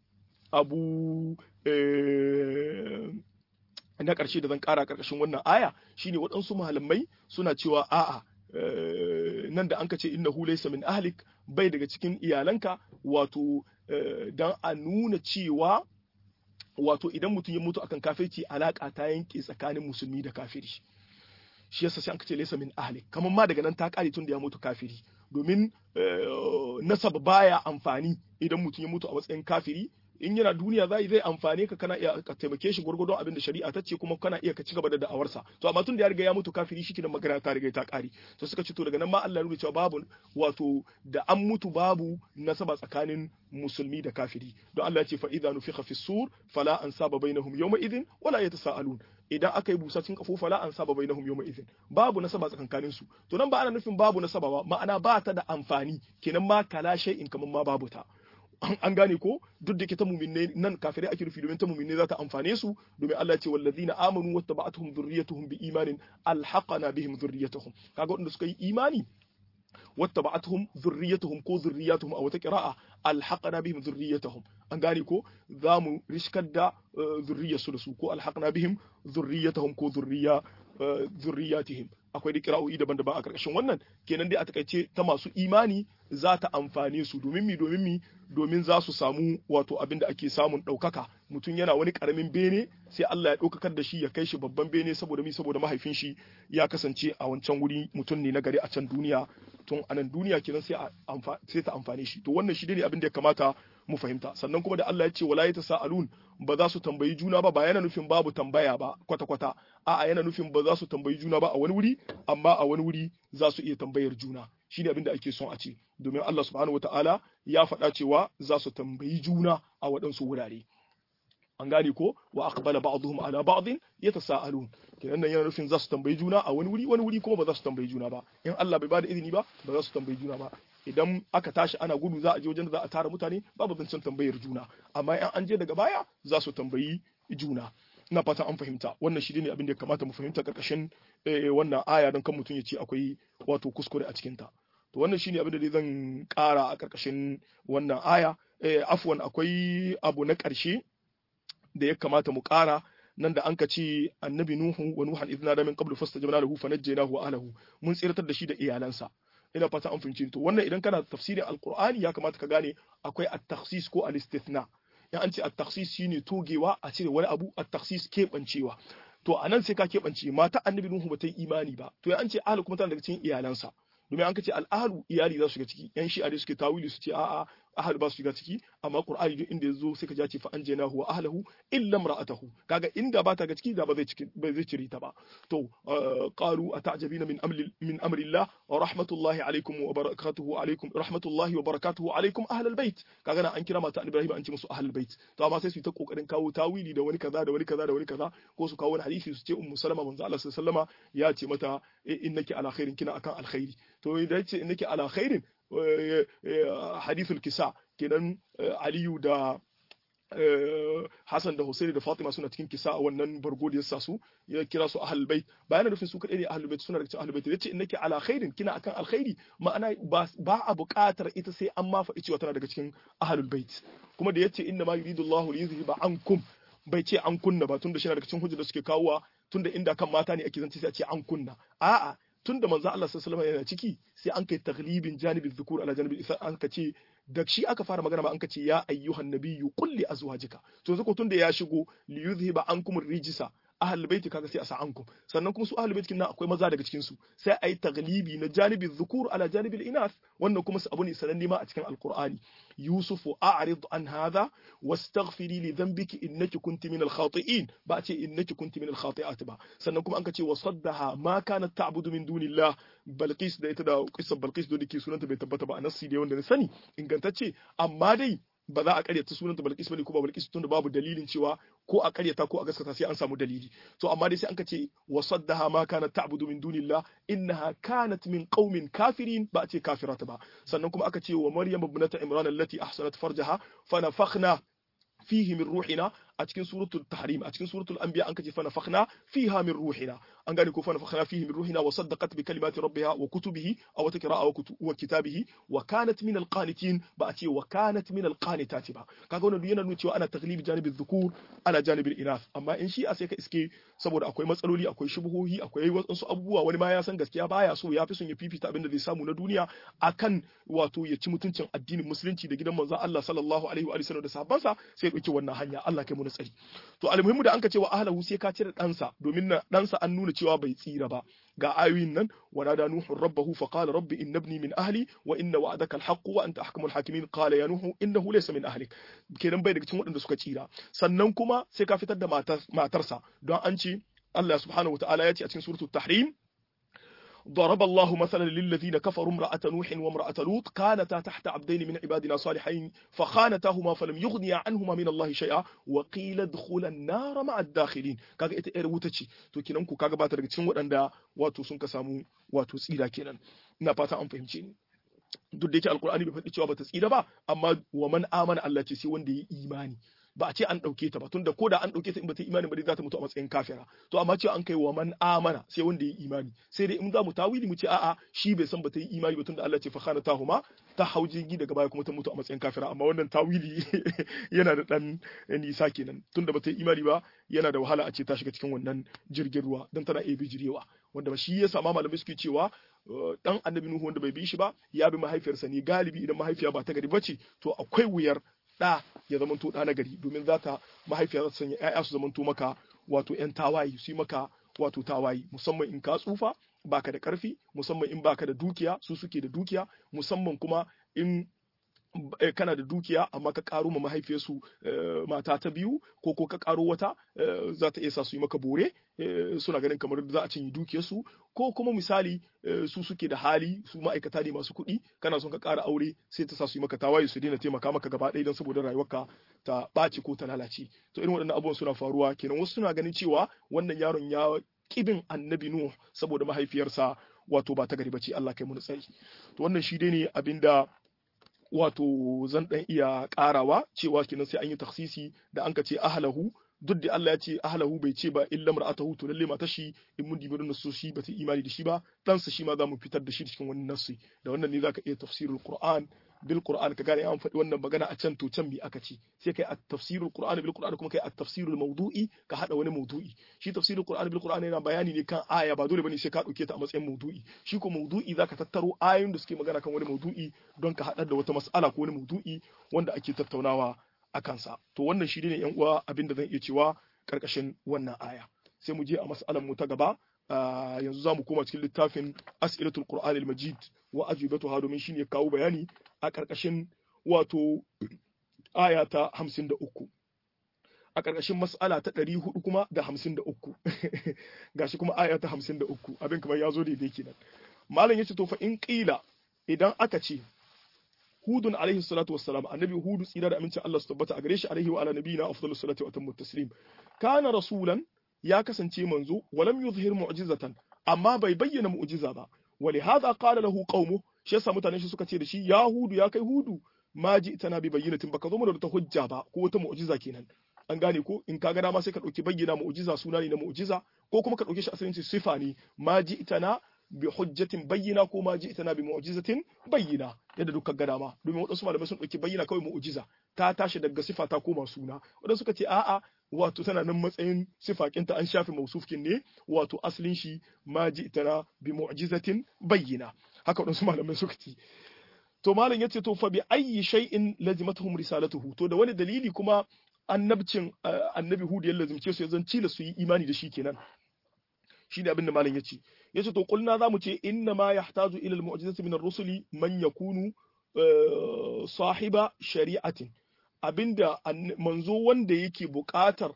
S1: abu na ƙarshe da zan ƙara ƙarƙashin wannan aya shine waɗansu malamai suna cewa a'a nan da an ka ce innahu laysa min ahlik bai daga cikin iyalanka wato dan a nuna cewa wato idan mutum ya mutu akan kafirci alaka ta yanke tsakanin musulmi da kafiri shi yasa sai an ce laysa min ahlik kamar ma daga nan ta kare tun da ya mutu kafiri domin nasaba baya amfani idan mutum ya mutu a matsayin kafiri in yana duniya zai zai amfane ka kana iya ka taimake shi gurgurdon abin da shari'a ta ce kuma kana iya ka ci gaba da da'awarsa to amma tun da ya riga ya mutu kafiri shi kenan magana ta riga ta kare to suka ce to daga nan ma Allah ya nuna cewa babu wato da an mutu babu nasaba tsakanin musulmi da kafiri don Allah ya ce fa idza nufikha fi sur fala ansaba bainahum yawma idhin wala yatasaalun idan aka yi busa cikin kafo fala ansaba bainahum yawma idhin babu nasaba tsakankanin su to nan ba ana nufin babu nasaba ba ma'ana ba ta da amfani kenan ma kala shay'in kaman ma babu ta an gane ko duk da ke ta muminne nan kafirai ake rufi domin ta muminne za ta amfane su domin Allah ce wallazina amanu wattaba'atuhum dhurriyyatuhum bi imanin alhaqana bihim dhurriyyatuhum kaga wanda suka yi imani wattaba'atuhum dhurriyyatuhum ko dhurriyyatuhum a wata qira'a alhaqana bihim dhurriyyatuhum an gane ko za mu riskar da zurriyarsu da su ko alhaqna bihim dhurriyyatuhum ko dhurriya dhurriyyatihim akwai da kira'o'i daban-daban a ƙarƙashin wannan kenan dai a takaice ta masu imani za ta amfane su domin mi domin mi domin za su samu wato abin da ake samun ɗaukaka mutum yana wani ƙaramin bene sai Allah ya ɗaukakar da shi ya kai shi babban bene saboda mi saboda mahaifin shi ya kasance a wancan wuri mutum ne na gari a can duniya tun a nan duniya kenan sai sai ta amfane shi to wannan shi ne abin da ya kamata mu fahimta sannan kuma da Allah ya ce wala sa'alun ba za su tambayi juna ba ba yana nufin babu tambaya ba kwata kwata a'a yana nufin ba za su tambayi juna ba a wani wuri amma a wani wuri za su iya tambayar juna shine abin da ake son a ce domin Allah subhanahu wataala ya faɗa cewa za su tambayi juna a waɗansu wurare an gane ko wa aqbala ba'dhum ala ba'd yatasaalun kenan nan yana nufin za su tambayi juna a wani wuri wani wuri kuma ba za su tambayi juna ba in Allah bai bada izini ba ba za su tambayi juna ba idan aka tashi ana gudu za a je wajen da za a tara mutane babu zancen tambayar juna amma in an je daga baya za su tambayi juna ina fata an fahimta wannan shi ne abin da ya kamata mu fahimta karkashin wannan aya don kan mutum ya ce akwai wato kuskure a cikin ta to wannan shine abin da zan kara a karkashin wannan aya afwan akwai abu na karshe da ya kamata mu kara nan da an ka ce annabi nuhu wa nuhan idna da min qablu fastajabna lahu fanajjaynahu wa ahlihi mun tsiratar da shi da iyalansa ina fata an fahimci to wannan idan kana tafsirin alqur'ani ya kamata ka gane akwai at-takhsis ko al-istithna in an ce at-takhsis shine togewa a cire wani abu at-takhsis kebancewa to anan sai ka kebance mata annabi nuhu ba ta yi imani ba to an ce ahli kuma tana daga cikin iyalansa domin an ka ce al-ahlu iyali za su shiga ciki yan shi'a da suke tawili su ce a'a ahal ba su shiga ciki amma qur'ani duk inda yazo sai ka ja ce fa anjaynahu wa ahlihi illa imra'atahu kaga inda ba ta ga ciki da ba zai ciki ba zai cire ta ba to qalu ata'jabina min amri min amri Allah wa rahmatullahi alaikum wa barakatuhu alaikum rahmatullahi wa barakatuhu alaikum ahlal bait kaga na an kira mata Ibrahim an ce musu ahlul bait to amma sai su ta kokarin kawo tawili da wani kaza da wani kaza da wani kaza ko su kawo wani hadisi su ce ummu salama manzo Allah sallallahu alaihi ya ce mata innaki ala khairin kina akan alkhairi to idan ce innaki ala khairin hadithul kisa kenan aliyu da Hassan da Hussein da Fatima suna cikin kisa a wannan bargo da ya sa su ya kira su ahlul bait bayan nufin su kadai ne ahlul bait suna da cikin ahlul bait yace innaki ala khairin kina akan alkhairi ma'ana ba a buƙatar ita sai an ma faɗi cewa tana daga cikin ahlul bait kuma da yace inna ma yuridu Allahu li yuzhiba ankum bai ce an kunna ba tunda shi daga cikin hujjar da suke kawowa tunda inda kan mata ne ake zance sai a ce an kunna a'a tun da manzo Allah sallallahu alaihi yana ciki sai an kai taglibin janibin dhukur ala janibin isa an ka ce da shi aka fara magana ba an ka ce ya ayyuhan nabiyyu qul li azwajika to yanzu ko tun da ya shigo li yuzhiba ankum rijisa ahlul baiti kaga sai a sa ankum sannan kuma su ahlul baiti nan akwai maza daga cikin su sai ayi taglibi na janibin dhukur ala janibil inath wannan kuma su abu ne sananne ma a cikin alqur'ani yusufu a'rid an hadha wastaghfiri li dhanbiki innaki kunti minal khati'in ba ce innaki kunti minal khati'at ba sannan kuma an ka ce wa saddaha ma kanat ta'budu min dunillah balqis da ita da qissar balqis da dake sunanta bai tabbata ba a nassi da wanda na sani ingantacce amma dai ba za a karyata sunanta Balkis bane ko ba Balkis tunda babu dalilin cewa ko a karyata ko a gaskata sai an samu dalili to amma dai sai an kace wa saddaha ma kanat ta'budu min dunillah innaha kanat min qaumin kafirin ba a ce kafirata ba sannan kuma aka ce wa maryam ibnata imran allati ahsanat farjaha fa nafakhna fihi min ruhina a cikin suratul tahrim a cikin suratul anbiya an kace fa nafakhna fiha min ruhina an gane ko fa nafakhna fihi min ruhina wa saddaqat bi kalimati rabbiha wa kutubihi aw taqra'a wa kitabihi wa kanat min alqanitin ba a ce wa kanat min alqanitati ba kaga wannan yana nuna cewa ana taglibi janibi dhukur ana janibi inath amma in shi a sai ka iske saboda akwai matsaloli akwai shubuhohi akwai wasu abubuwa wani ma ya san gaskiya baya so ya fi son ya fifita abin da zai samu na duniya akan wato ya ci mutuncin addinin musulunci da gidan manzon Allah sallallahu alaihi wa sallam da sahabbansa sai ya dauki wannan hanya Allah kai mu na tsari to almuhimmu da anka cewa ahlahu sai ka cire ɗansa domin na ɗansa an nuna cewa bai tsira ba ga ayoyin nan wa nada nuhu rabbahu fa qala rabbi inna ibni min ahli wa inna wa'adaka alhaq wa anta ahkamul hakimin qala ya nuhu innahu laysa min ahlik kenan bai daga cikin waɗanda suka tsira sannan kuma sai ka fitar da matarsa don an ce Allah subhanahu wa ta'ala ya ce a cikin suratul tahrim ضرب الله مثلا للذين كفروا امرأة نوح وامرأة لوط كانتا تحت عبدين من عبادنا صالحين فخانتاهما فلم يغنيا عنهما من الله شيئا وقيل ادخلا النار مع الداخلين kaga ita yar wuta ce to kenan ku kaga ba ta daga cikin waɗanda wato sun ka samu wato tsira kenan ina fata an fahimce ni duk da yake alkur'ani bai faɗi cewa bata tsira ba amma wa man amana Allah ce sai wanda ya imani ba a ce an ɗauke ta ba tunda ko da an ɗauke ta in ba ta imani ba dai za ta mutu a matsayin kafira to amma ce an kai wa man amana sai wanda ya imani sai dai in za mu tawili mu ce a'a shi bai san ba ta yi imani ba tunda Allah ce fa khana tahuma ta hau jirgi daga baya kuma ta mutu a matsayin kafira amma wannan tawili yana da dan nisa kenan tunda ba ta yi imani ba yana da wahala a ce ta shiga cikin wannan jirgin ruwa dan tana iya bijirewa wanda ba shi ya sama malamai suke cewa dan annabi nuhu wanda bai bi shi ba ya bi mahaifiyarsa ne galibi idan mahaifiya ba ta gari bace to akwai wuyar ɗa ya zamanto ɗa na gari domin za ta mahaifiya za ta sanya ‘ya'ya su zamanto maka wato ‘yan tawaye su yi maka wato tawaye musamman in ka tsufa baka da ƙarfi musamman in baka da dukiya su suke da dukiya musamman kuma in kana da dukiya amma ka karo ma mahaifiyarsu mata ta biyu ko ko ka karo wata za ta iya sa su yi maka bore suna ganin kamar za a cinye dukiyarsu ko kuma misali su suke da hali su ma'aikata ne masu kuɗi kana son ka ƙara aure sai ta sa su yi maka tawaye su daina taimaka maka gaba ɗaya don saboda rayuwarka ta ɓaci ko ta lalace to irin waɗannan abubuwan suna faruwa kenan wasu suna ganin cewa wannan yaron ya kibin annabi nuh saboda mahaifiyarsa wato ba ta gari bace Allah kai mu tsari to wannan shi dai ne abinda wato zan dan iya karawa cewa kenan sai an yi taksisi da an ka ce ahlahu duk da Allah ya ce ahlahu bai ce ba illa mar'atahu to lalle mata shi in mun dibi nasu shi ba ta imani da shi ba dan sa shi ma za mu fitar da shi cikin wannan nasu da wannan ne zaka iya tafsirul qur'an bil qur'an ka gane an faɗi wannan magana a can to can bi aka ce sai kai at tafsirul qur'an bil qur'an kuma kai at tafsirul mawdu'i ka hada wani mawdu'i shi tafsirul qur'an bil qur'an yana bayani ne kan aya ba dole bane sai ka dauke ta a matsayin mawdu'i shi ko mawdu'i zaka tattaro ayoyin da suke magana kan wani mawdu'i don ka hada da wata mas'ala ko wani mawdu'i wanda ake tattaunawa a kansa to wannan shi ne yan uwa abin da zan iya cewa karkashin wannan aya sai mu je a mas'alar mu ta gaba yanzu za mu koma cikin littafin as'ilatul qur'an al-majid wa ajibatuha domin shine ya kawo bayani a karkashin wato aya ta 53 a karkashin mas'ala ta 400 kuma da 53 gashi kuma aya ta 53 abin kamar ya zo daidai kenan malam yace to fa in qila idan aka ce hudun alaihi salatu wassalam annabi hudu tsira da amincin Allah su tabbata a gare shi alaihi wa ala nabiyina afdalus salatu wa atammu taslim kana rasulan ya kasance manzo walam yuzhir mu'jizatan amma bai bayyana mu'jiza ba wali hadha qala lahu qaumuhu shi yasa mutanen shi suka ce da shi ya hudu ya kai hudu ma ji tana bi bayyinatin baka zo mu da ta hujja ba ko wata mu'jiza kenan an gane ko in ka ga dama sai ka dauki bayyana mu'jiza suna ne na mu'jiza ko kuma ka dauke shi asalin sifa ne ma ji tana bi hujjatin bayyina ko ma ji tana bi mu'jizatin bayyina yadda duka ga dama domin wadansu malamai sun dauki bayyana kawai mu'jiza ta tashi daga sifa ta koma suna wadansu suka ce a'a wato tana nan matsayin sifakinta an shafe mausufkin ne wato asalin shi ma ji tana bi mu'jizatin bayyina haka wadansu malamai suka ce to malam yace to fa bi ayyi shay'in lazimatuhum risalatuhu to da wani dalili kuma annabcin annabi hudu ya lazimce su ya zan cila su yi imani da shi kenan shi ne abin da malam yace yace to kulna zamu ce inna ma yahtaju ila al-mu'jizati min ar-rusuli man yakunu sahiba shari'atin abinda manzo wanda yake buƙatar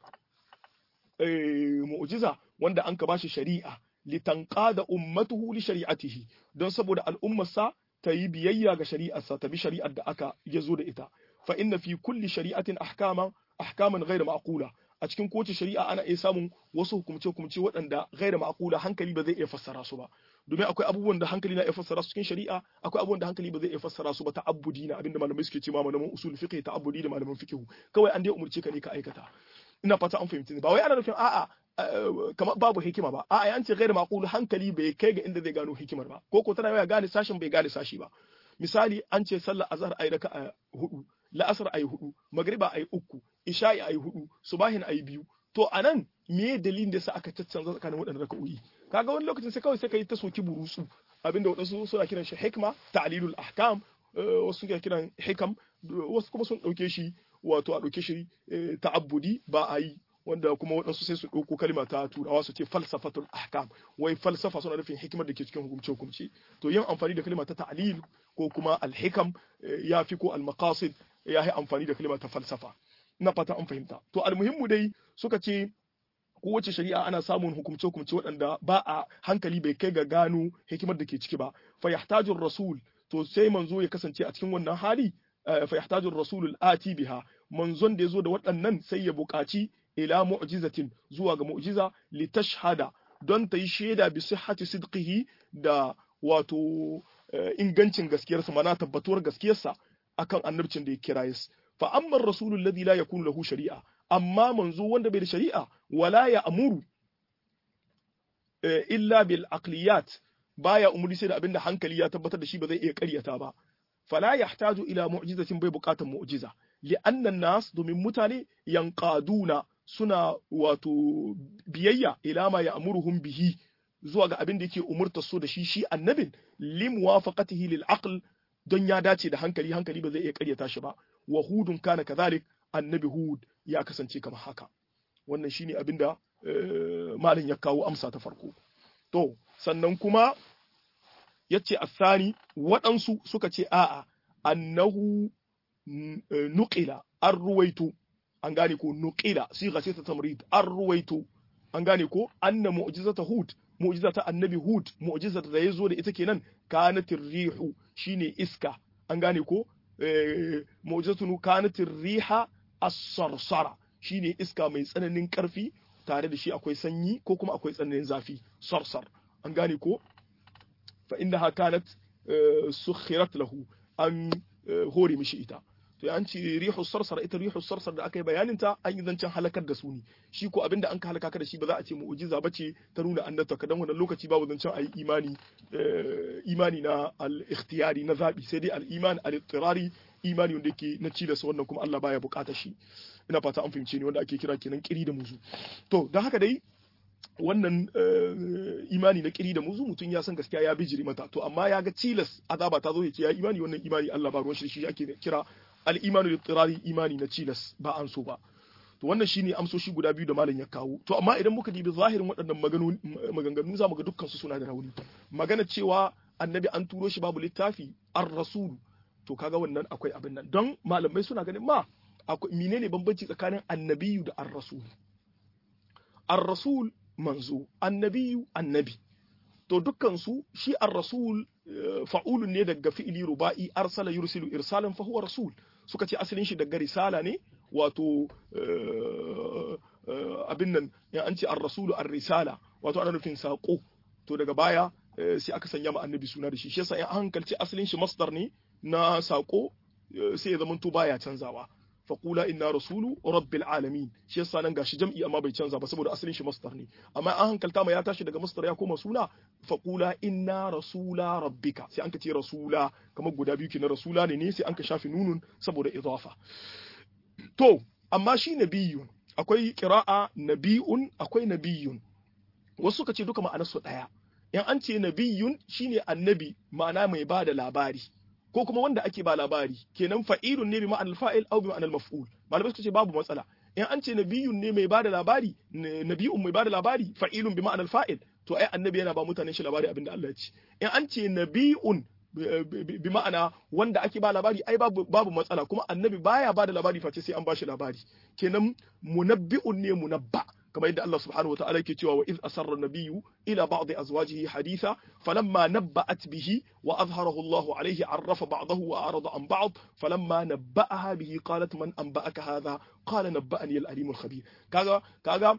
S1: mu'jiza wanda an ka bashi shari'a litanqada ummatuhu li shari'atihi don saboda al'ummarsa ta yi biyayya ga shari'arsa ta bi shari'ar da aka yazo da ita fa inna fi kulli shari'atin ahkaman ahkaman ghayra ma'qula a cikin kowace shari'a ana iya samun wasu hukumce-hukumce waɗanda gaira ma'akula hankali ba zai iya fassara su ba domin akwai abubuwan da hankali na iya fassara su cikin shari'a akwai abubuwan da hankali ba zai iya fassara su ba ta'abbudi na abinda malamai suke cewa malaman usul fiqh ta'abbudi da malaman fiqh kawai an dai umurce ka ne ka aikata ina fata an fahimci ba wai ana nufin a'a kamar babu hikima ba a'a an ce gaira ma'akulu hankali bai kai ga inda zai gano hikimar ba ko ko tana ya gane sashin bai gane sashi ba misali an ce sallar azhar ayi raka'a hudu la'asar ayi hudu magriba ayi uku isha'i ayi hudu subahin ayi biyu to anan me dalilin da sa aka caccanza tsakanin waɗannan raka'o'i kaga wani lokacin sai kawai sai kai ta soki burusu abinda wadansu suna kiran shi hikma ta'lilul ahkam wasu suna kiran hikam wasu kuma sun dauke shi wato a dauke shi ta'abbudi ba a yi wanda kuma waɗansu sai su ɗauko kalma ta turawa su ce falsafatul ahkam wai falsafa suna nufin hikimar da ke cikin hukumce hukumce to yin amfani da kalma ta ta'lil ko kuma alhikam ya fi ko almaqasid ya yi amfani da kalma ta falsafa ina fata an fahimta to almuhimmu dai suka ce kowace shari'a ana samun hukumce hukumce waɗanda ba a hankali bai kai ga gano hikimar da ke ciki ba fa yahtaju rasul to sai manzo ya kasance a cikin wannan hali fa yahtaju rasulul ati biha manzon da ya zo da waɗannan sai ya buƙaci ila mu'jizatin zuwa ga mu'jiza li tashhada don ta yi shaida bi sihhati sidqihi da wato ingancin gaskiyarsa mana tabbatuwar gaskiyarsa akan annabcin da ya kira yas fa amma ar-rasulu alladhi la yakunu lahu shari'a amma manzo wanda bai da shari'a wala ya amuru illa bil aqliyat baya umuri sai da abinda hankali ya tabbatar da shi ba zai iya ƙaryata ba fala yahtaju ila mu'jizatin bai buƙatar mu'jiza li'annan nas domin mutane yanqaduna suna wato biyayya ila ma ya'muruhum bihi zuwa ga abin da yake umurta su da shi shi annabin lim wafaqatihi lil aql don ya dace da hankali hankali ba zai iya karyata shi ba wa hudun kana kadhalik annabi hud ya kasance kamar haka wannan shine abin da malam ya kawo amsa ta farko to sannan kuma yace asani waɗansu suka ce a'a annahu nuqila an ruwaito an gane ko nuqila siga ce ta tamrid an ruwaito an gane ko anna mu'jizata hud mu'jizata annabi hud mu'jizata da yazo da ita kenan kanatir rihu shine iska an gane ko mu'jizatu kanatir riha as-sarsara shine iska mai tsananin karfi tare da shi akwai sanyi ko kuma akwai tsananin zafi sarsar an gane ko fa innaha kanat sukhirat lahu an hore mishi ita to an ce rihu sarsar ita rihu sarsar da aka yi bayanin ta an yi zancen halakar da su ne shi ko abinda an ka halaka ka da shi ba za a ce mu'jiza ba ce ta nuna annabta ka dan wannan lokaci babu zancen ayi imani imani na al-ikhtiyari na zabi sai dai al-iman al-ittirari imani wanda yake na cilas wannan kuma Allah baya bukata shi ina fata an fahimce ni wanda ake kira kenan kiri da muzu to don haka dai wannan imani na kiri da muzu mutum ya san gaskiya ya bijiri mata to amma ya ga cilas azaba ta zo ya ce ya imani wannan imani Allah ba ruwan shi shi ake kira al-imanu littirari imani na cilas ba an so ba to wannan shine amsoshi guda biyu da malam ya kawo to amma idan muka dibi zahirin waɗannan maganganu za mu ga dukkan su suna da rauni magana cewa annabi an turo shi babu littafi ar-rasul to kaga wannan akwai abin nan don malamai suna ganin ma akwai menene bambanci tsakanin annabiyu da ar-rasul ar-rasul manzo annabiyu annabi to dukkan su shi ar-rasul fa'ulun ne daga fi'ili ruba'i arsala yursilu irsalan fa huwa rasul suka ce asalin shi daga risala ne wato abin nan ya an ce ar-rasulu ar-risala wato ana nufin sako to daga baya sai aka sanya ma annabi suna da shi shi yasa in hankalci asalin shi masdar ne na sako sai ya zamanto baya canzawa faqula inna rasulu rabbil alamin shi yasa nan gashi jam'i amma bai canza ba saboda asalin shi masdar ne amma an hankalta ma ya tashi daga masdar ya koma suna faqula inna rasula rabbika sai an ka ce rasula kamar guda biyu kenan rasula ne ne sai an ka shafi nunun saboda idafa to amma shi nabiyun akwai qira'a nabiyun akwai nabiyun wasu suka ce duka ma'anarsu daya in an ce nabiyun shine annabi ma'ana mai ba da labari ko kuma wanda ake ba labari kenan fa'ilun ne bi ma'anar fa'il au bi ma'anar maf'ul malamai suka ce babu matsala in an ce nabiyun ne mai ba da labari nabiyun mai ba da labari fa'ilun bi ma'anar fa'il to ai annabi yana ba mutanen shi labari abinda Allah ya ce in an ce nabiyun bi ma'ana wanda ake ba labari ai babu babu matsala kuma annabi baya ba da labari face sai an ba shi labari kenan munabbi'un ne munabba كما يدعى الله سبحانه وتعالى كتوى وإذ أسر النبي إلى بعض أزواجه حديثا فلما نبأت به وأظهره الله عليه عرف بعضه وأعرض عن بعض فلما نبأها به قالت من أنبأك هذا قال نبأني الأليم الخبير كذا كذا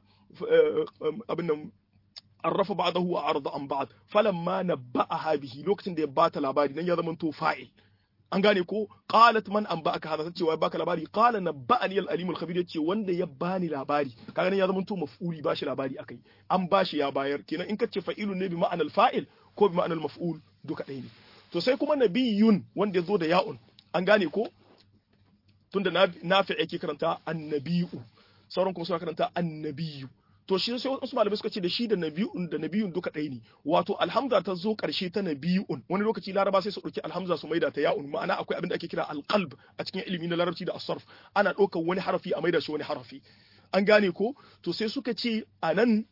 S1: أبن عرف بعضه وأعرض عن بعض فلما نبأها به لوقت دي بات العبادي نن يضمن تو فاعل an gane ko qalat man an ba'aka hada tace wai baka labari qala nabba'ani al-alimul khabir yace wanda ya bani labari kaga nan ya zama to maf'uli bashi labari akai an bashi ya bayar kenan in kace fa'ilun ne bi ma'anal fa'il ko bi ma'anal maf'ul duka ɗaya ne to sai kuma nabiyun wanda ya zo da ya'un an gane ko tunda nafi yake karanta annabiyu sauran kuma suna karanta annabiyu to shi sai wasu malamai suka ce da shi da nabiyun da nabiyun duka ɗaya ne wato alhamza ta zo ƙarshe ta nabiyun wani lokaci laraba sai su ɗauki alhamza su maida ta ya'un ma'ana akwai abin da ake kira alqalb a cikin ilimi na larabci da asarf ana ɗaukar wani harafi a maida shi wani harafi an gane ko to sai suka ce a nan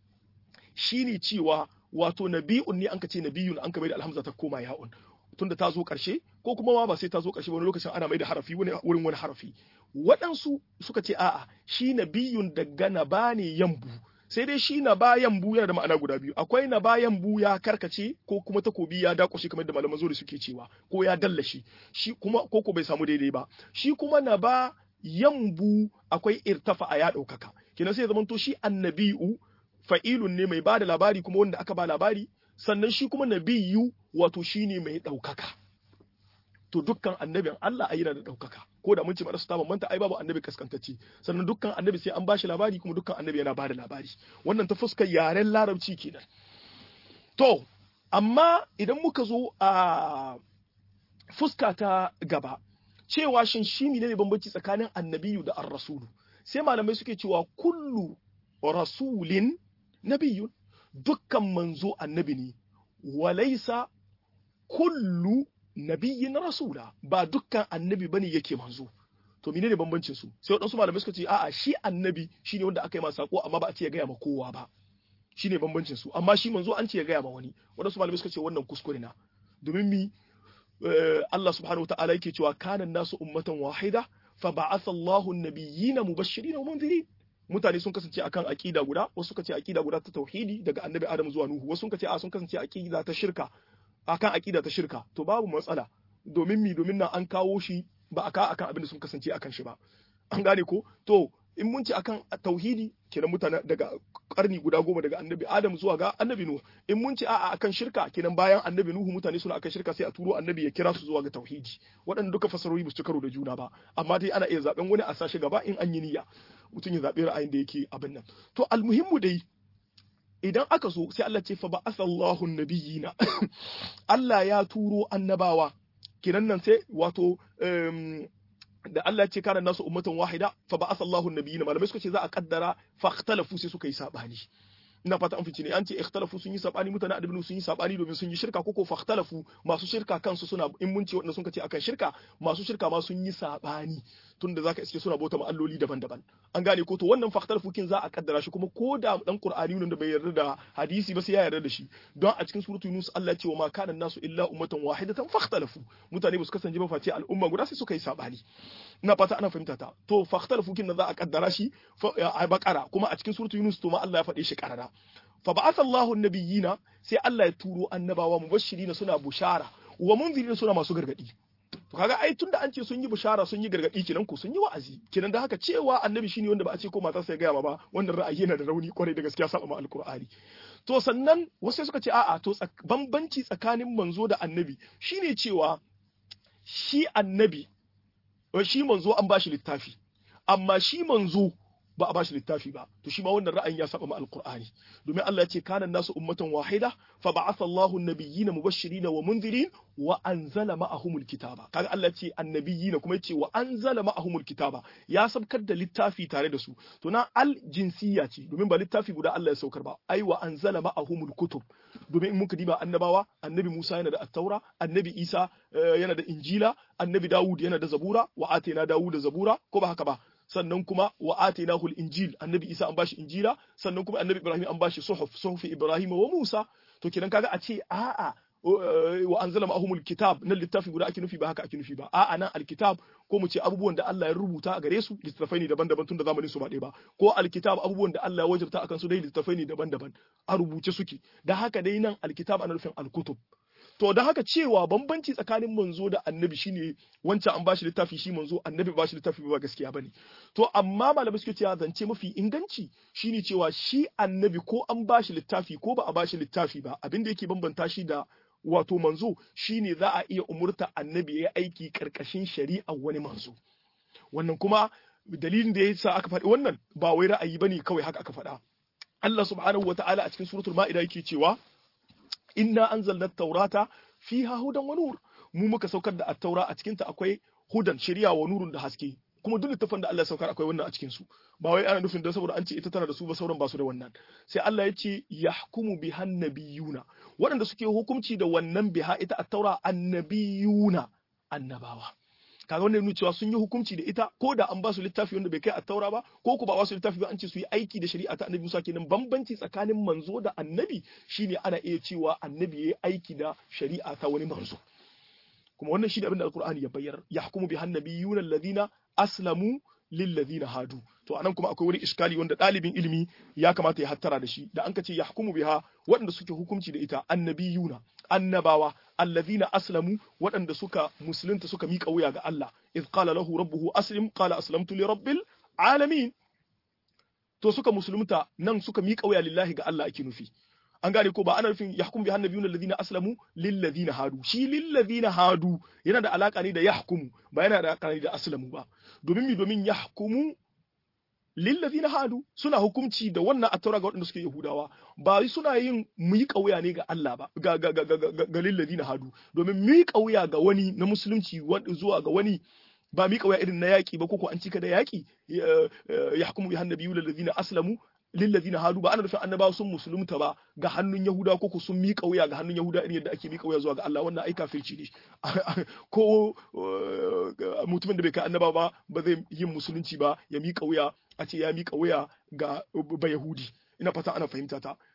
S1: shine cewa wato nabiyun ne an ka ce nabiyun an ka maida alhamza ta koma ya'un tunda ta zo ƙarshe ko kuma ma ba sai ta zo ƙarshe wani lokacin ana mai da harafi wurin wani harafi waɗansu suka ce a'a shi na biyun daga na ba ne yambu sai dai shi na ba yambu yana da ma'ana guda biyu akwai na ba yambu ya karkace ko kuma takobi ya dakushe kamar da malaman zuri suke cewa ko ya dallashi shi kuma ko ko bai samu daidai ba shi kuma na ba yambu akwai irtafa a ya ɗaukaka kenan sai ya zamanto shi annabi'u fa'ilun ne mai ba da labari kuma wanda aka ba labari sannan shi kuma nabiyu wato shine mai ɗaukaka to dukkan annabin Allah ai yana da ɗaukaka ko da mun ce mara su ta bambanta ai babu annabi kaskantacce sannan dukkan annabi sai an bashi labari kuma dukkan annabi yana bada labari wannan ta fuskar yaren larabci kenan to amma idan muka zo a fuska ta gaba cewa shin shi ne bambanci tsakanin annabiyu da ar-rasulu sai malamai suke cewa kullu rasulin nabiyun dukkan manzo annabi ne walaisa kullu nabiyyin rasula ba dukkan annabi bane yake manzo to menene bambancin su sai wadansu malamai suka ce a'a shi annabi shine wanda aka yi masa sako amma ba a ce ya gaya ma kowa ba shine bambancin su amma shi manzo an ce ya gaya ma wani wadansu malamai suka ce wannan kuskure na domin mi Allah subhanahu wa ta'ala yake cewa kana nasu ummatan wahida fa ba'atha Allahu an-nabiyyina mubashirin wa munzirin mutane sun kasance akan aqida guda wasu suka ce aqida guda ta tauhidi daga annabi Adam zuwa Nuhu wasu suka ce a sun kasance aqida ta shirka akan aqida ta shirka to babu matsala domin mi domin nan an kawo shi ba aka akan abin da sun kasance akan shi ba an gane ko to in mun ce akan tauhidi kenan mutane daga karni guda goma daga annabi adam zuwa ga annabi nuhu in mun ce a'a akan shirka kenan bayan annabi nuhu mutane suna akan shirka sai a turo annabi ya kira su zuwa ga tauhidi waɗanda duka fasarori ba su karo da juna ba amma dai ana iya zaben wani a sashi gaba in an yi niyya mutum ya zaɓi ra'ayin da yake abin nan to almuhimmu dai idan aka so sai Allah ce fa ba'athallahu nabiyina Allah ya turo annabawa kenan nan sai wato da Allah ce kana nasu ummatan wahida fa ba'atha Allahu an-nabiyina malamai suka ce za a kaddara fa ikhtalafu sai suka yi sabani ina fata an fice ne an ce ikhtalafu sun yi sabani mutane adabinu sun yi sabani domin sun yi shirka koko fa ikhtalafu masu shirka kansu suna in mun ce wanda sun ce akan shirka masu shirka ma sun yi sabani tunda zaka iske suna bauta ma'alloli daban-daban an gane ko to wannan fa ikhtalafu kin za a kaddara shi kuma ko da dan qur'ani ne da bai yarda da hadisi ba sai ya yarda da shi don a cikin suratul yunus Allah ya ce wa ma kana nasu illa ummatan wahidatan fa ikhtalafu mutane ba su kasance ba face al'umma guda sai suka yi sabani ina fata ana fahimta ta to fa ikhtalafu kin za a kaddara shi a bakara kuma a cikin suratul yunus to ma Allah ya faɗe shi karara fa ba'atha Allahu an-nabiyina sai Allah ya turo annabawa mubashirina suna bushara wa munzirina suna masu gargadi to kaga ai tunda an ce sun yi bushara sun yi gargadi kenan ko sun yi wa'azi kenan da haka cewa annabi shine wanda ba a ce ko matarsa ya gaya ma ba wannan ra'ayi yana da rauni kwarai da gaskiya saba ma alqur'ani to sannan wasu suka ce a'a to bambanci tsakanin manzo da annabi shine cewa shi annabi shi manzo an bashi littafi amma shi manzo ba a bashi littafi ba to shi ma wannan ra'ayin ya saba ma alqur'ani domin Allah ya ce kana nasu ummatan wahida fa ba'atha Allahu an-nabiyyina mubashirin wa munzirin wa anzala ma'ahumul kitaba kaga Allah ya ce annabiyina kuma yace wa anzala ma'ahumul kitaba ya sabkar da littafi tare da su to na al jinsiyya ce domin ba littafi guda Allah ya saukar ba ai wa anzala ma'ahumul kutub domin in muka diba annabawa annabi Musa yana da at-taura annabi Isa yana da injila annabi Dawud yana da zabura wa atina Dawud da zabura ko ba haka ba sannan kuma wa atainahu injil annabi isa an bashi injila sannan kuma annabi ibrahim an bashi suhuf suhufi ibrahim wa musa to kenan kaga a ce a'a wa anzala ma'ahumul kitab nan littafi guda ake nufi ba haka ake nufi ba a'a nan alkitab ko mu ce abubuwan da Allah ya rubuta a gare su littafai ne daban-daban tun da zamanin su ba ɗaya ba ko alkitab abubuwan da Allah ya wajabta akan su dai littafai ne daban-daban a rubuce suke da haka dai nan alkitab ana nufin alkutub to da haka cewa bambanci tsakanin manzo da annabi shine wancan an bashi littafi shi manzo annabi ba shi littafi ba gaskiya bane to amma malamai suke cewa zance mafi inganci shine cewa shi annabi ko an bashi littafi ko ba a bashi littafi ba abin da yake bambanta shi da wato manzo shine za a iya umurta annabi ya aiki karkashin shari'a wani manzo wannan kuma dalilin da yasa aka faɗi wannan ba wai ra'ayi bane kawai haka aka faɗa Allah subhanahu wataala a cikin suratul ma'ida yake cewa inna anzalna taurata fiha hudan wa nur mu muka saukar da at-taura a cikin ta akwai hudan shari'a wa nurun da haske kuma duk littafin da Allah ya saukar akwai wannan a cikin su ba wai ana nufin da saboda an ce ita tana da su ba sauran ba su da wannan sai Allah ya ce yahkumu bihan nabiyuna waɗanda suke hukunci da wannan biha ita at-taura annabiyuna annabawa kaga wannan nuna cewa sun yi hukunci da ita ko da an ba su littafi wanda bai kai attaura ba ko ku ba ba su littafi ba an ce su yi aiki da shari'a ta annabi Musa kenan bambanci tsakanin manzo da annabi shine ana iya cewa annabi yayi aiki da shari'a ta wani manzo kuma wannan shi da abin da alqur'ani ya bayyana yahkumu bi hannabiyuna alladhina aslamu lilladhina hadu to anan kuma akwai wani iskali wanda ɗalibin ilimi ya kamata ya hattara da shi da an ka ce yahkumu biha waɗanda suke hukunci da ita annabiyuna annabawa allazina aslamu waɗanda suka musulunta suka miƙa wuya ga Allah idh qala lahu rabbuhu aslim qala aslamtu li rabbil alamin to suka musulunta nan suka miƙa wuya lillahi ga Allah ake nufi an gane ko ba ana nufin yahkum bi hannabiyuna allazina aslamu lil ladina hadu shi lil ladina hadu yana da alaka ne da yahkumu ba yana da alaka ne da aslamu ba domin mi domin yahkumu lil ladina hadu suna hukunci da wannan attaura ga waɗanda suke yahudawa ba suna yin mu kauya ne ga Allah ba ga ga ga ga, ga lil ladina hadu domin mu kauya ga wani na musulunci zuwa ga wani ba mi kauya irin na yaki ba koko an cika da yaki yahkumu bi hannabiyuna allazina aslamu lillazina hadu ba ana nufin annabawa sun musulunta ba ga hannun yahuda ko ku sun miƙa wuya ga hannun yahuda irin yadda ake miƙa wuya zuwa ga Allah wannan ai kafirci ne ko mutumin da bai kai annaba ba ba zai yin musulunci ba ya miƙa wuya a ce ya miƙa wuya ga ba yahudi ina fata ana fahimta ta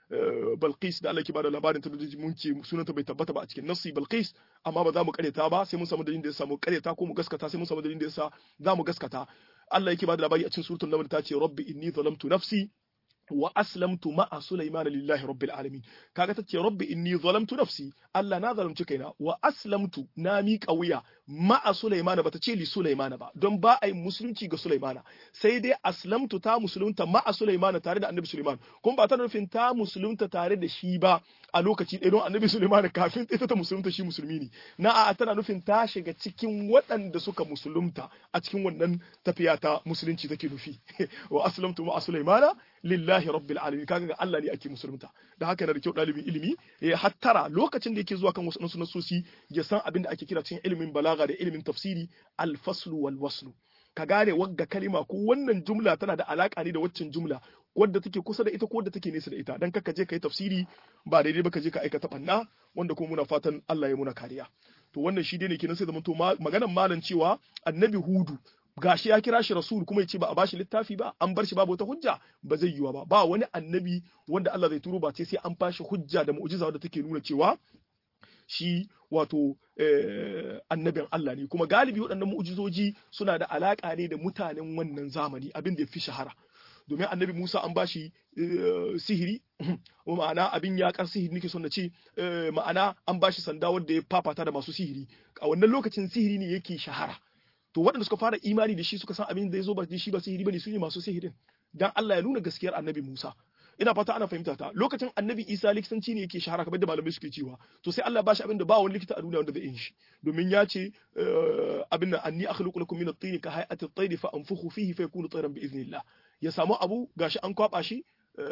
S1: Balqis da Allah ke bada labarin ta da mun ce sunanta bai tabbata ba a cikin nassi Balqis amma ba za mu karyata ba sai mun samu dalilin da ya samu karyata ko mu gaskata sai mun samu dalilin da ya sa za mu gaskata Allah yake bada labari a cikin suratul naml ta ce rabbi inni zalamtu nafsi wa aslamtu ma'a Sulaiman lillahi rabbil alamin kaga tace rabbi inni zalamtu nafsi Allah na zalunci kaina wa aslamtu na miƙa wuya ma'a Sulaiman bata ce li Sulaiman ba don ba a yi musulunci ga Sulaiman sai dai aslamtu ta musulunta ma'a Sulaiman tare da Annabi Sulaiman kuma ba ta nufin ta musulunta tare da shi ba a lokaci ɗaya don Annabi Sulaiman kafin ita ta musulunta shi musulmi ne na a tana nufin ta shiga cikin waɗanda suka musulunta a cikin wannan tafiya ta musulunci take nufi wa aslamtu ma'a Sulaiman lillahi rabbil alamin kaga ga Allah ne ake musulunta da haka yana da kyau dalibin ilimi ya hattara lokacin da yake zuwa kan wasu nasosi ya san abin da ake kira cikin ilimin balaga da ilimin tafsiri al-faslu wal waslu ka gane wagga kalima ko wannan jumla tana da alaka ne da waccan jumla wadda take kusa da ita ko wadda take nesa da ita dan kaka je kai tafsiri ba daidai ba ka je ka aikata banna wanda kuma muna fatan Allah ya muna kariya to wannan shi dai ne kenan sai zaman to maganar malam cewa annabi hudu gashi ya kira shi rasul kuma ya ce ba a bashi littafi ba an bar shi babu wata hujja ba zai yiwa ba ba wani annabi wanda Allah zai turo ba ce sai an bashi hujja da mu'jiza wadda take nuna cewa shi wato annabin Allah ne kuma galibi waɗannan mu'jizoji suna da alaƙa ne da mutanen wannan zamani abin da ya fi shahara domin annabi Musa an bashi sihiri ma'ana abin yakar sihiri nake son na ce ma'ana an bashi sanda wanda ya fafata da masu sihiri a wannan lokacin sihiri ne yake shahara to waɗanda suka fara imani da shi suka san abin da ya zo ba shi ba sihiri bane su ne masu sihirin dan Allah ya nuna gaskiyar annabi Musa ina fata ana fahimta ta lokacin annabi Isa likitanci ne yake shahara kamar da malamai suke cewa to sai Allah ba shi abin da ba wani likita a duniya wanda zai yin shi domin ya ce abin nan anni akhluqu lakum min at-tin ka hay'ati at-tayr fa anfukhu fihi fa yakunu tayran bi idhnillah ya samu abu gashi an kwaba shi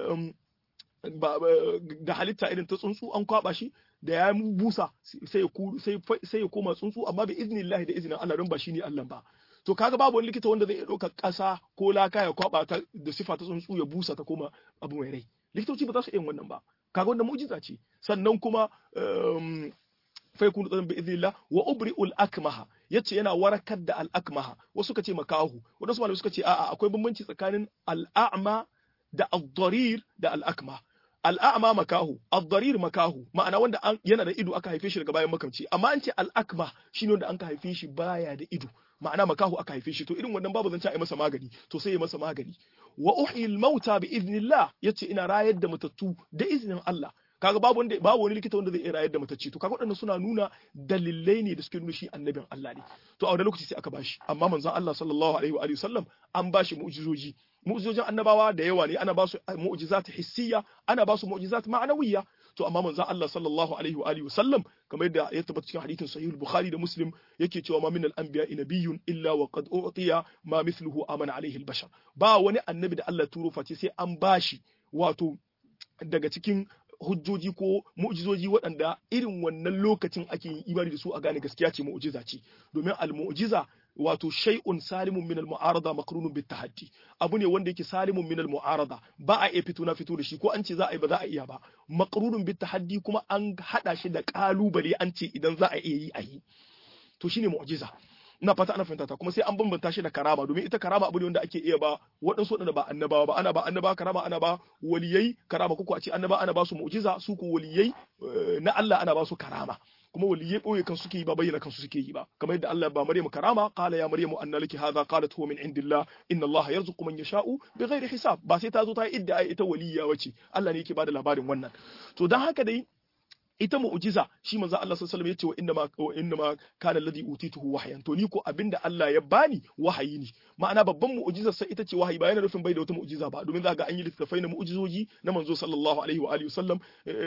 S1: da halitta irin ta tsuntsu an kwaba shi da ya busa sai ya koma tsuntsu amma bi iznillahi da izinin Allah don ba shi ne Allah ba to kaga babu wani likita wanda zai ɗauka ƙasa ko laka ya kwaba ta da sifa ta tsuntsu ya busa ta koma abu mai rai likitoci ba za su yin wannan ba kaga wannan mu'jiza ce sannan kuma fa yakunu tsadan bi idnillah wa ubri'ul akmaha yace yana warakar da al akmaha wasu suka ce makahu wadansu malamai suka ce a'a akwai bambanci tsakanin al a'ma da ad-darir da al akmah al'a'ama makahu ad-darir makahu ma'ana wanda yana da ido aka haife shi daga bayan makamci amma an ce al-akma shine wanda an ka haife shi baya da ido ma'ana makahu aka haife shi to irin wannan babu zance a yi masa magani to sai ya masa magani wa uhyil mauta bi idnillah yace ina rayar da matattu da izinin Allah kaga babu wanda babu wani likita wanda zai iya rayar da matacce to kaga waɗannan suna nuna dalilai ne da suke nuna shi annabin Allah ne to a wani lokaci sai aka bashi amma manzon Allah sallallahu alaihi wa alihi sallam an bashi mu'jizoji mu'jizojin annabawa da yawa ne ana ba su mu'jizat hissiyya ana ba su mu'jizat ma'nawiyya to amma manzon Allah sallallahu alaihi wa alihi sallam kamar yadda ya tabbata cikin hadithin sahih bukhari da muslim yake cewa ma min al-anbiya nabiyyun illa wa qad utiya ma mithluhu amana alaihi al-bashar ba wani annabi da Allah turo face sai an bashi wato daga cikin hujjoji ko mu'jizoji waɗanda irin wannan lokacin ake yin imani da su a gane gaskiya ce mu'jiza ce domin al-mu'jiza wato shay'un salimun min al-mu'arada maqrunun bit tahaddi abu ne wanda yake salimun min al-mu'arada ba a iya fito na fito da shi ko an ce za a yi ba za a iya ba maqrunun bit tahaddi kuma an hada shi da kalubale an ce idan za a iya yi a yi to shine mu'jiza ina fata ana fahimta ta kuma sai an bambanta shi da karama domin ita karama abu ne wanda ake iya ba waɗansu waɗanda ba annabawa ba ana ba annabawa karama ana ba waliyai karama kuku a ce annaba ana ba su mu'jiza su ko waliyai na Allah ana ba su karama kuma waliyai boye kan suke yi ba bayyana kansu suke yi ba kamar yadda Allah ba Maryamu karama qala ya Maryamu anna laki hadha qalat huwa min indillah inna Allah yarzuqu man yasha'u bighairi hisab ba sai ta zo ta yi idda ita waliya wace Allah ne yake bada labarin wannan to dan haka dai ita mu'jiza shi manzo Allah sallallahu alaihi wasallam yace wa inna ma wa inna ma kana alladhi utituhu wahyan to ni ko abinda Allah ya bani wahayi ne ma'ana babban mu'jizar sai ita ce wahayi ba yana nufin bai da wata mu'jiza ba domin za ga an yi littafai na mu'jizoji na manzo sallallahu alaihi wa alihi wasallam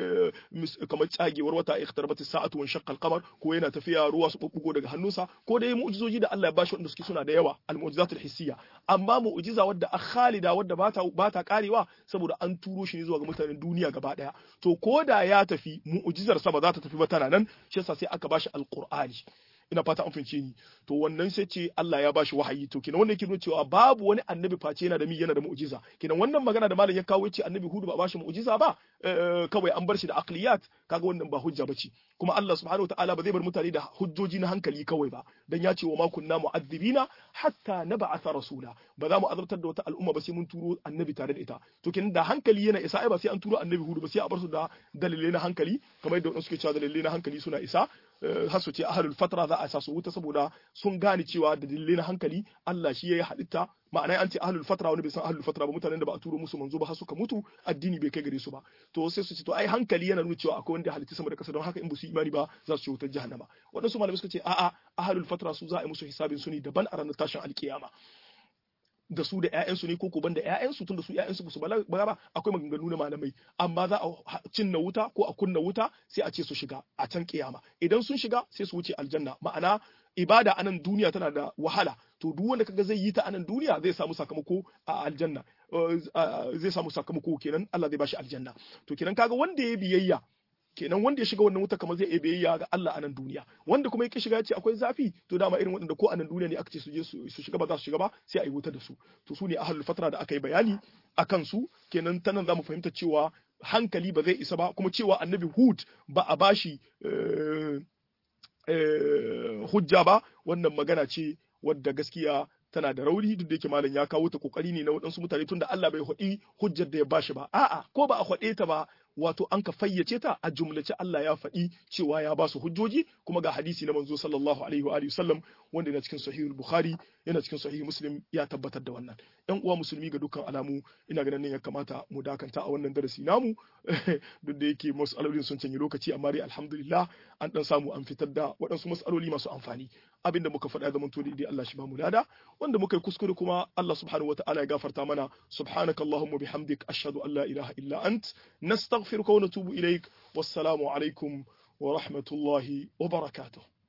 S1: kamar tsagewar wata ikhtarabat as-sa'atu wa shaqqa al-qamar ko yana tafiya ruwa su bubbugo daga hannunsa ko dai mu'jizoji da Allah ya bashi wanda suke suna da yawa al-mu'jizatul hissiyya amma mu'jiza wadda a khalida wadda bata bata karewa saboda an turo shi ne zuwa ga mutanen duniya gaba daya to koda ya tafi mu'jiza mu'jizar sa ba za ta tafi ba tana nan shi yasa sai aka bashi alqur'ani ina fata an fince ni to wannan sai ce Allah ya bashi wahayi to kenan wannan yake nuna cewa babu wani annabi face yana da mi yana da mu'jiza kenan wannan magana da malam ya kawo yace annabi hudu ba bashi mu'jiza ba kawai an bar shi da aqliyat kaga wannan ba hujja bace kuma Allah subhanahu wataala ba zai bar mutane da hujjoji na hankali kawai ba dan ya ce wa ma kunna mu'adhibina hatta nab'atha rasula ba za mu azabtar da wata al'umma ba sai mun turo annabi tare da ita to kenan da hankali yana isa ai ba sai an turo annabi hudu ba sai a bar su da dalilai na hankali kamar yadda wasu suke cewa dalilai na hankali suna isa har su ce ahlul fatra za a sa su wuta saboda sun gane cewa da dalilai na hankali Allah shi yayi halitta ma'ana an ce ahlul fatra wani bai san ahlul fatra ba mutanen da ba a turo musu manzo ba har suka mutu addini bai kai gare su ba to sai su ce to ai hankali yana nuna cewa akwai wanda halitta sama da kasa don haka in ba su imani ba za su ci wutar jahannama waɗansu malamai suka ce a'a ahlul fatra su za a yi musu hisabin su ne daban a ranar tashin alkiyama da su da ƴaƴansu ne ko ko banda ƴaƴansu tunda su ƴaƴansu ba su balaga ba akwai maganganu na malamai amma za a cinna wuta ko a kunna wuta sai a ce su shiga a can kiyama idan sun shiga sai su wuce aljanna ma'ana ibada anan duniya tana da wahala to duk wanda kaga zai yi ta anan duniya zai samu sakamako a aljanna zai samu sakamako kenan Allah zai bashi aljanna to kenan kaga wanda ya biyayya kenan wanda ya shiga wannan wuta kamar zai iya biyayya ga Allah a nan duniya wanda kuma yake shiga ya ce akwai zafi to dama irin waɗanda ko a nan duniya ne aka ce su je su shiga ba za su shiga ba sai a yi wuta da su to su ne ahlul fatra da aka yi bayani a kansu kenan ta nan za mu fahimta cewa hankali ba zai isa ba kuma cewa annabi hud ba a bashi hujja ba wannan magana ce wadda gaskiya tana da rauni duk da yake malam ya kawo ta kokari ne na waɗansu mutane tunda Allah bai haɗi hujjar da ya bashi ba a'a ko ba a haɗe ta ba wato an ka fayyace ta a jumlace Allah ya faɗi cewa ya ba su hujjoji kuma ga hadisi na manzo sallallahu alaihi wa alihi sallam wanda yana cikin sahihul bukhari yana cikin sahih muslim ya tabbatar da wannan yan uwa musulmi ga dukkan alamu ina ganin ya kamata mu dakanta a wannan darasi namu duk da yake mas'alolin sun canyi lokaci amma dai alhamdulillah an dan samu an fitar da waɗansu mas'aloli masu amfani abinda muka faɗa zaman to dai Allah shi ba mu lada wanda muka yi kuskure kuma Allah subhanahu wataala ya gafarta mana subhanakallahumma bihamdik ashhadu an la ilaha illa ant nastaghfiruka wa natubu ilaik wassalamu alaikum wa rahmatullahi wa barakatuh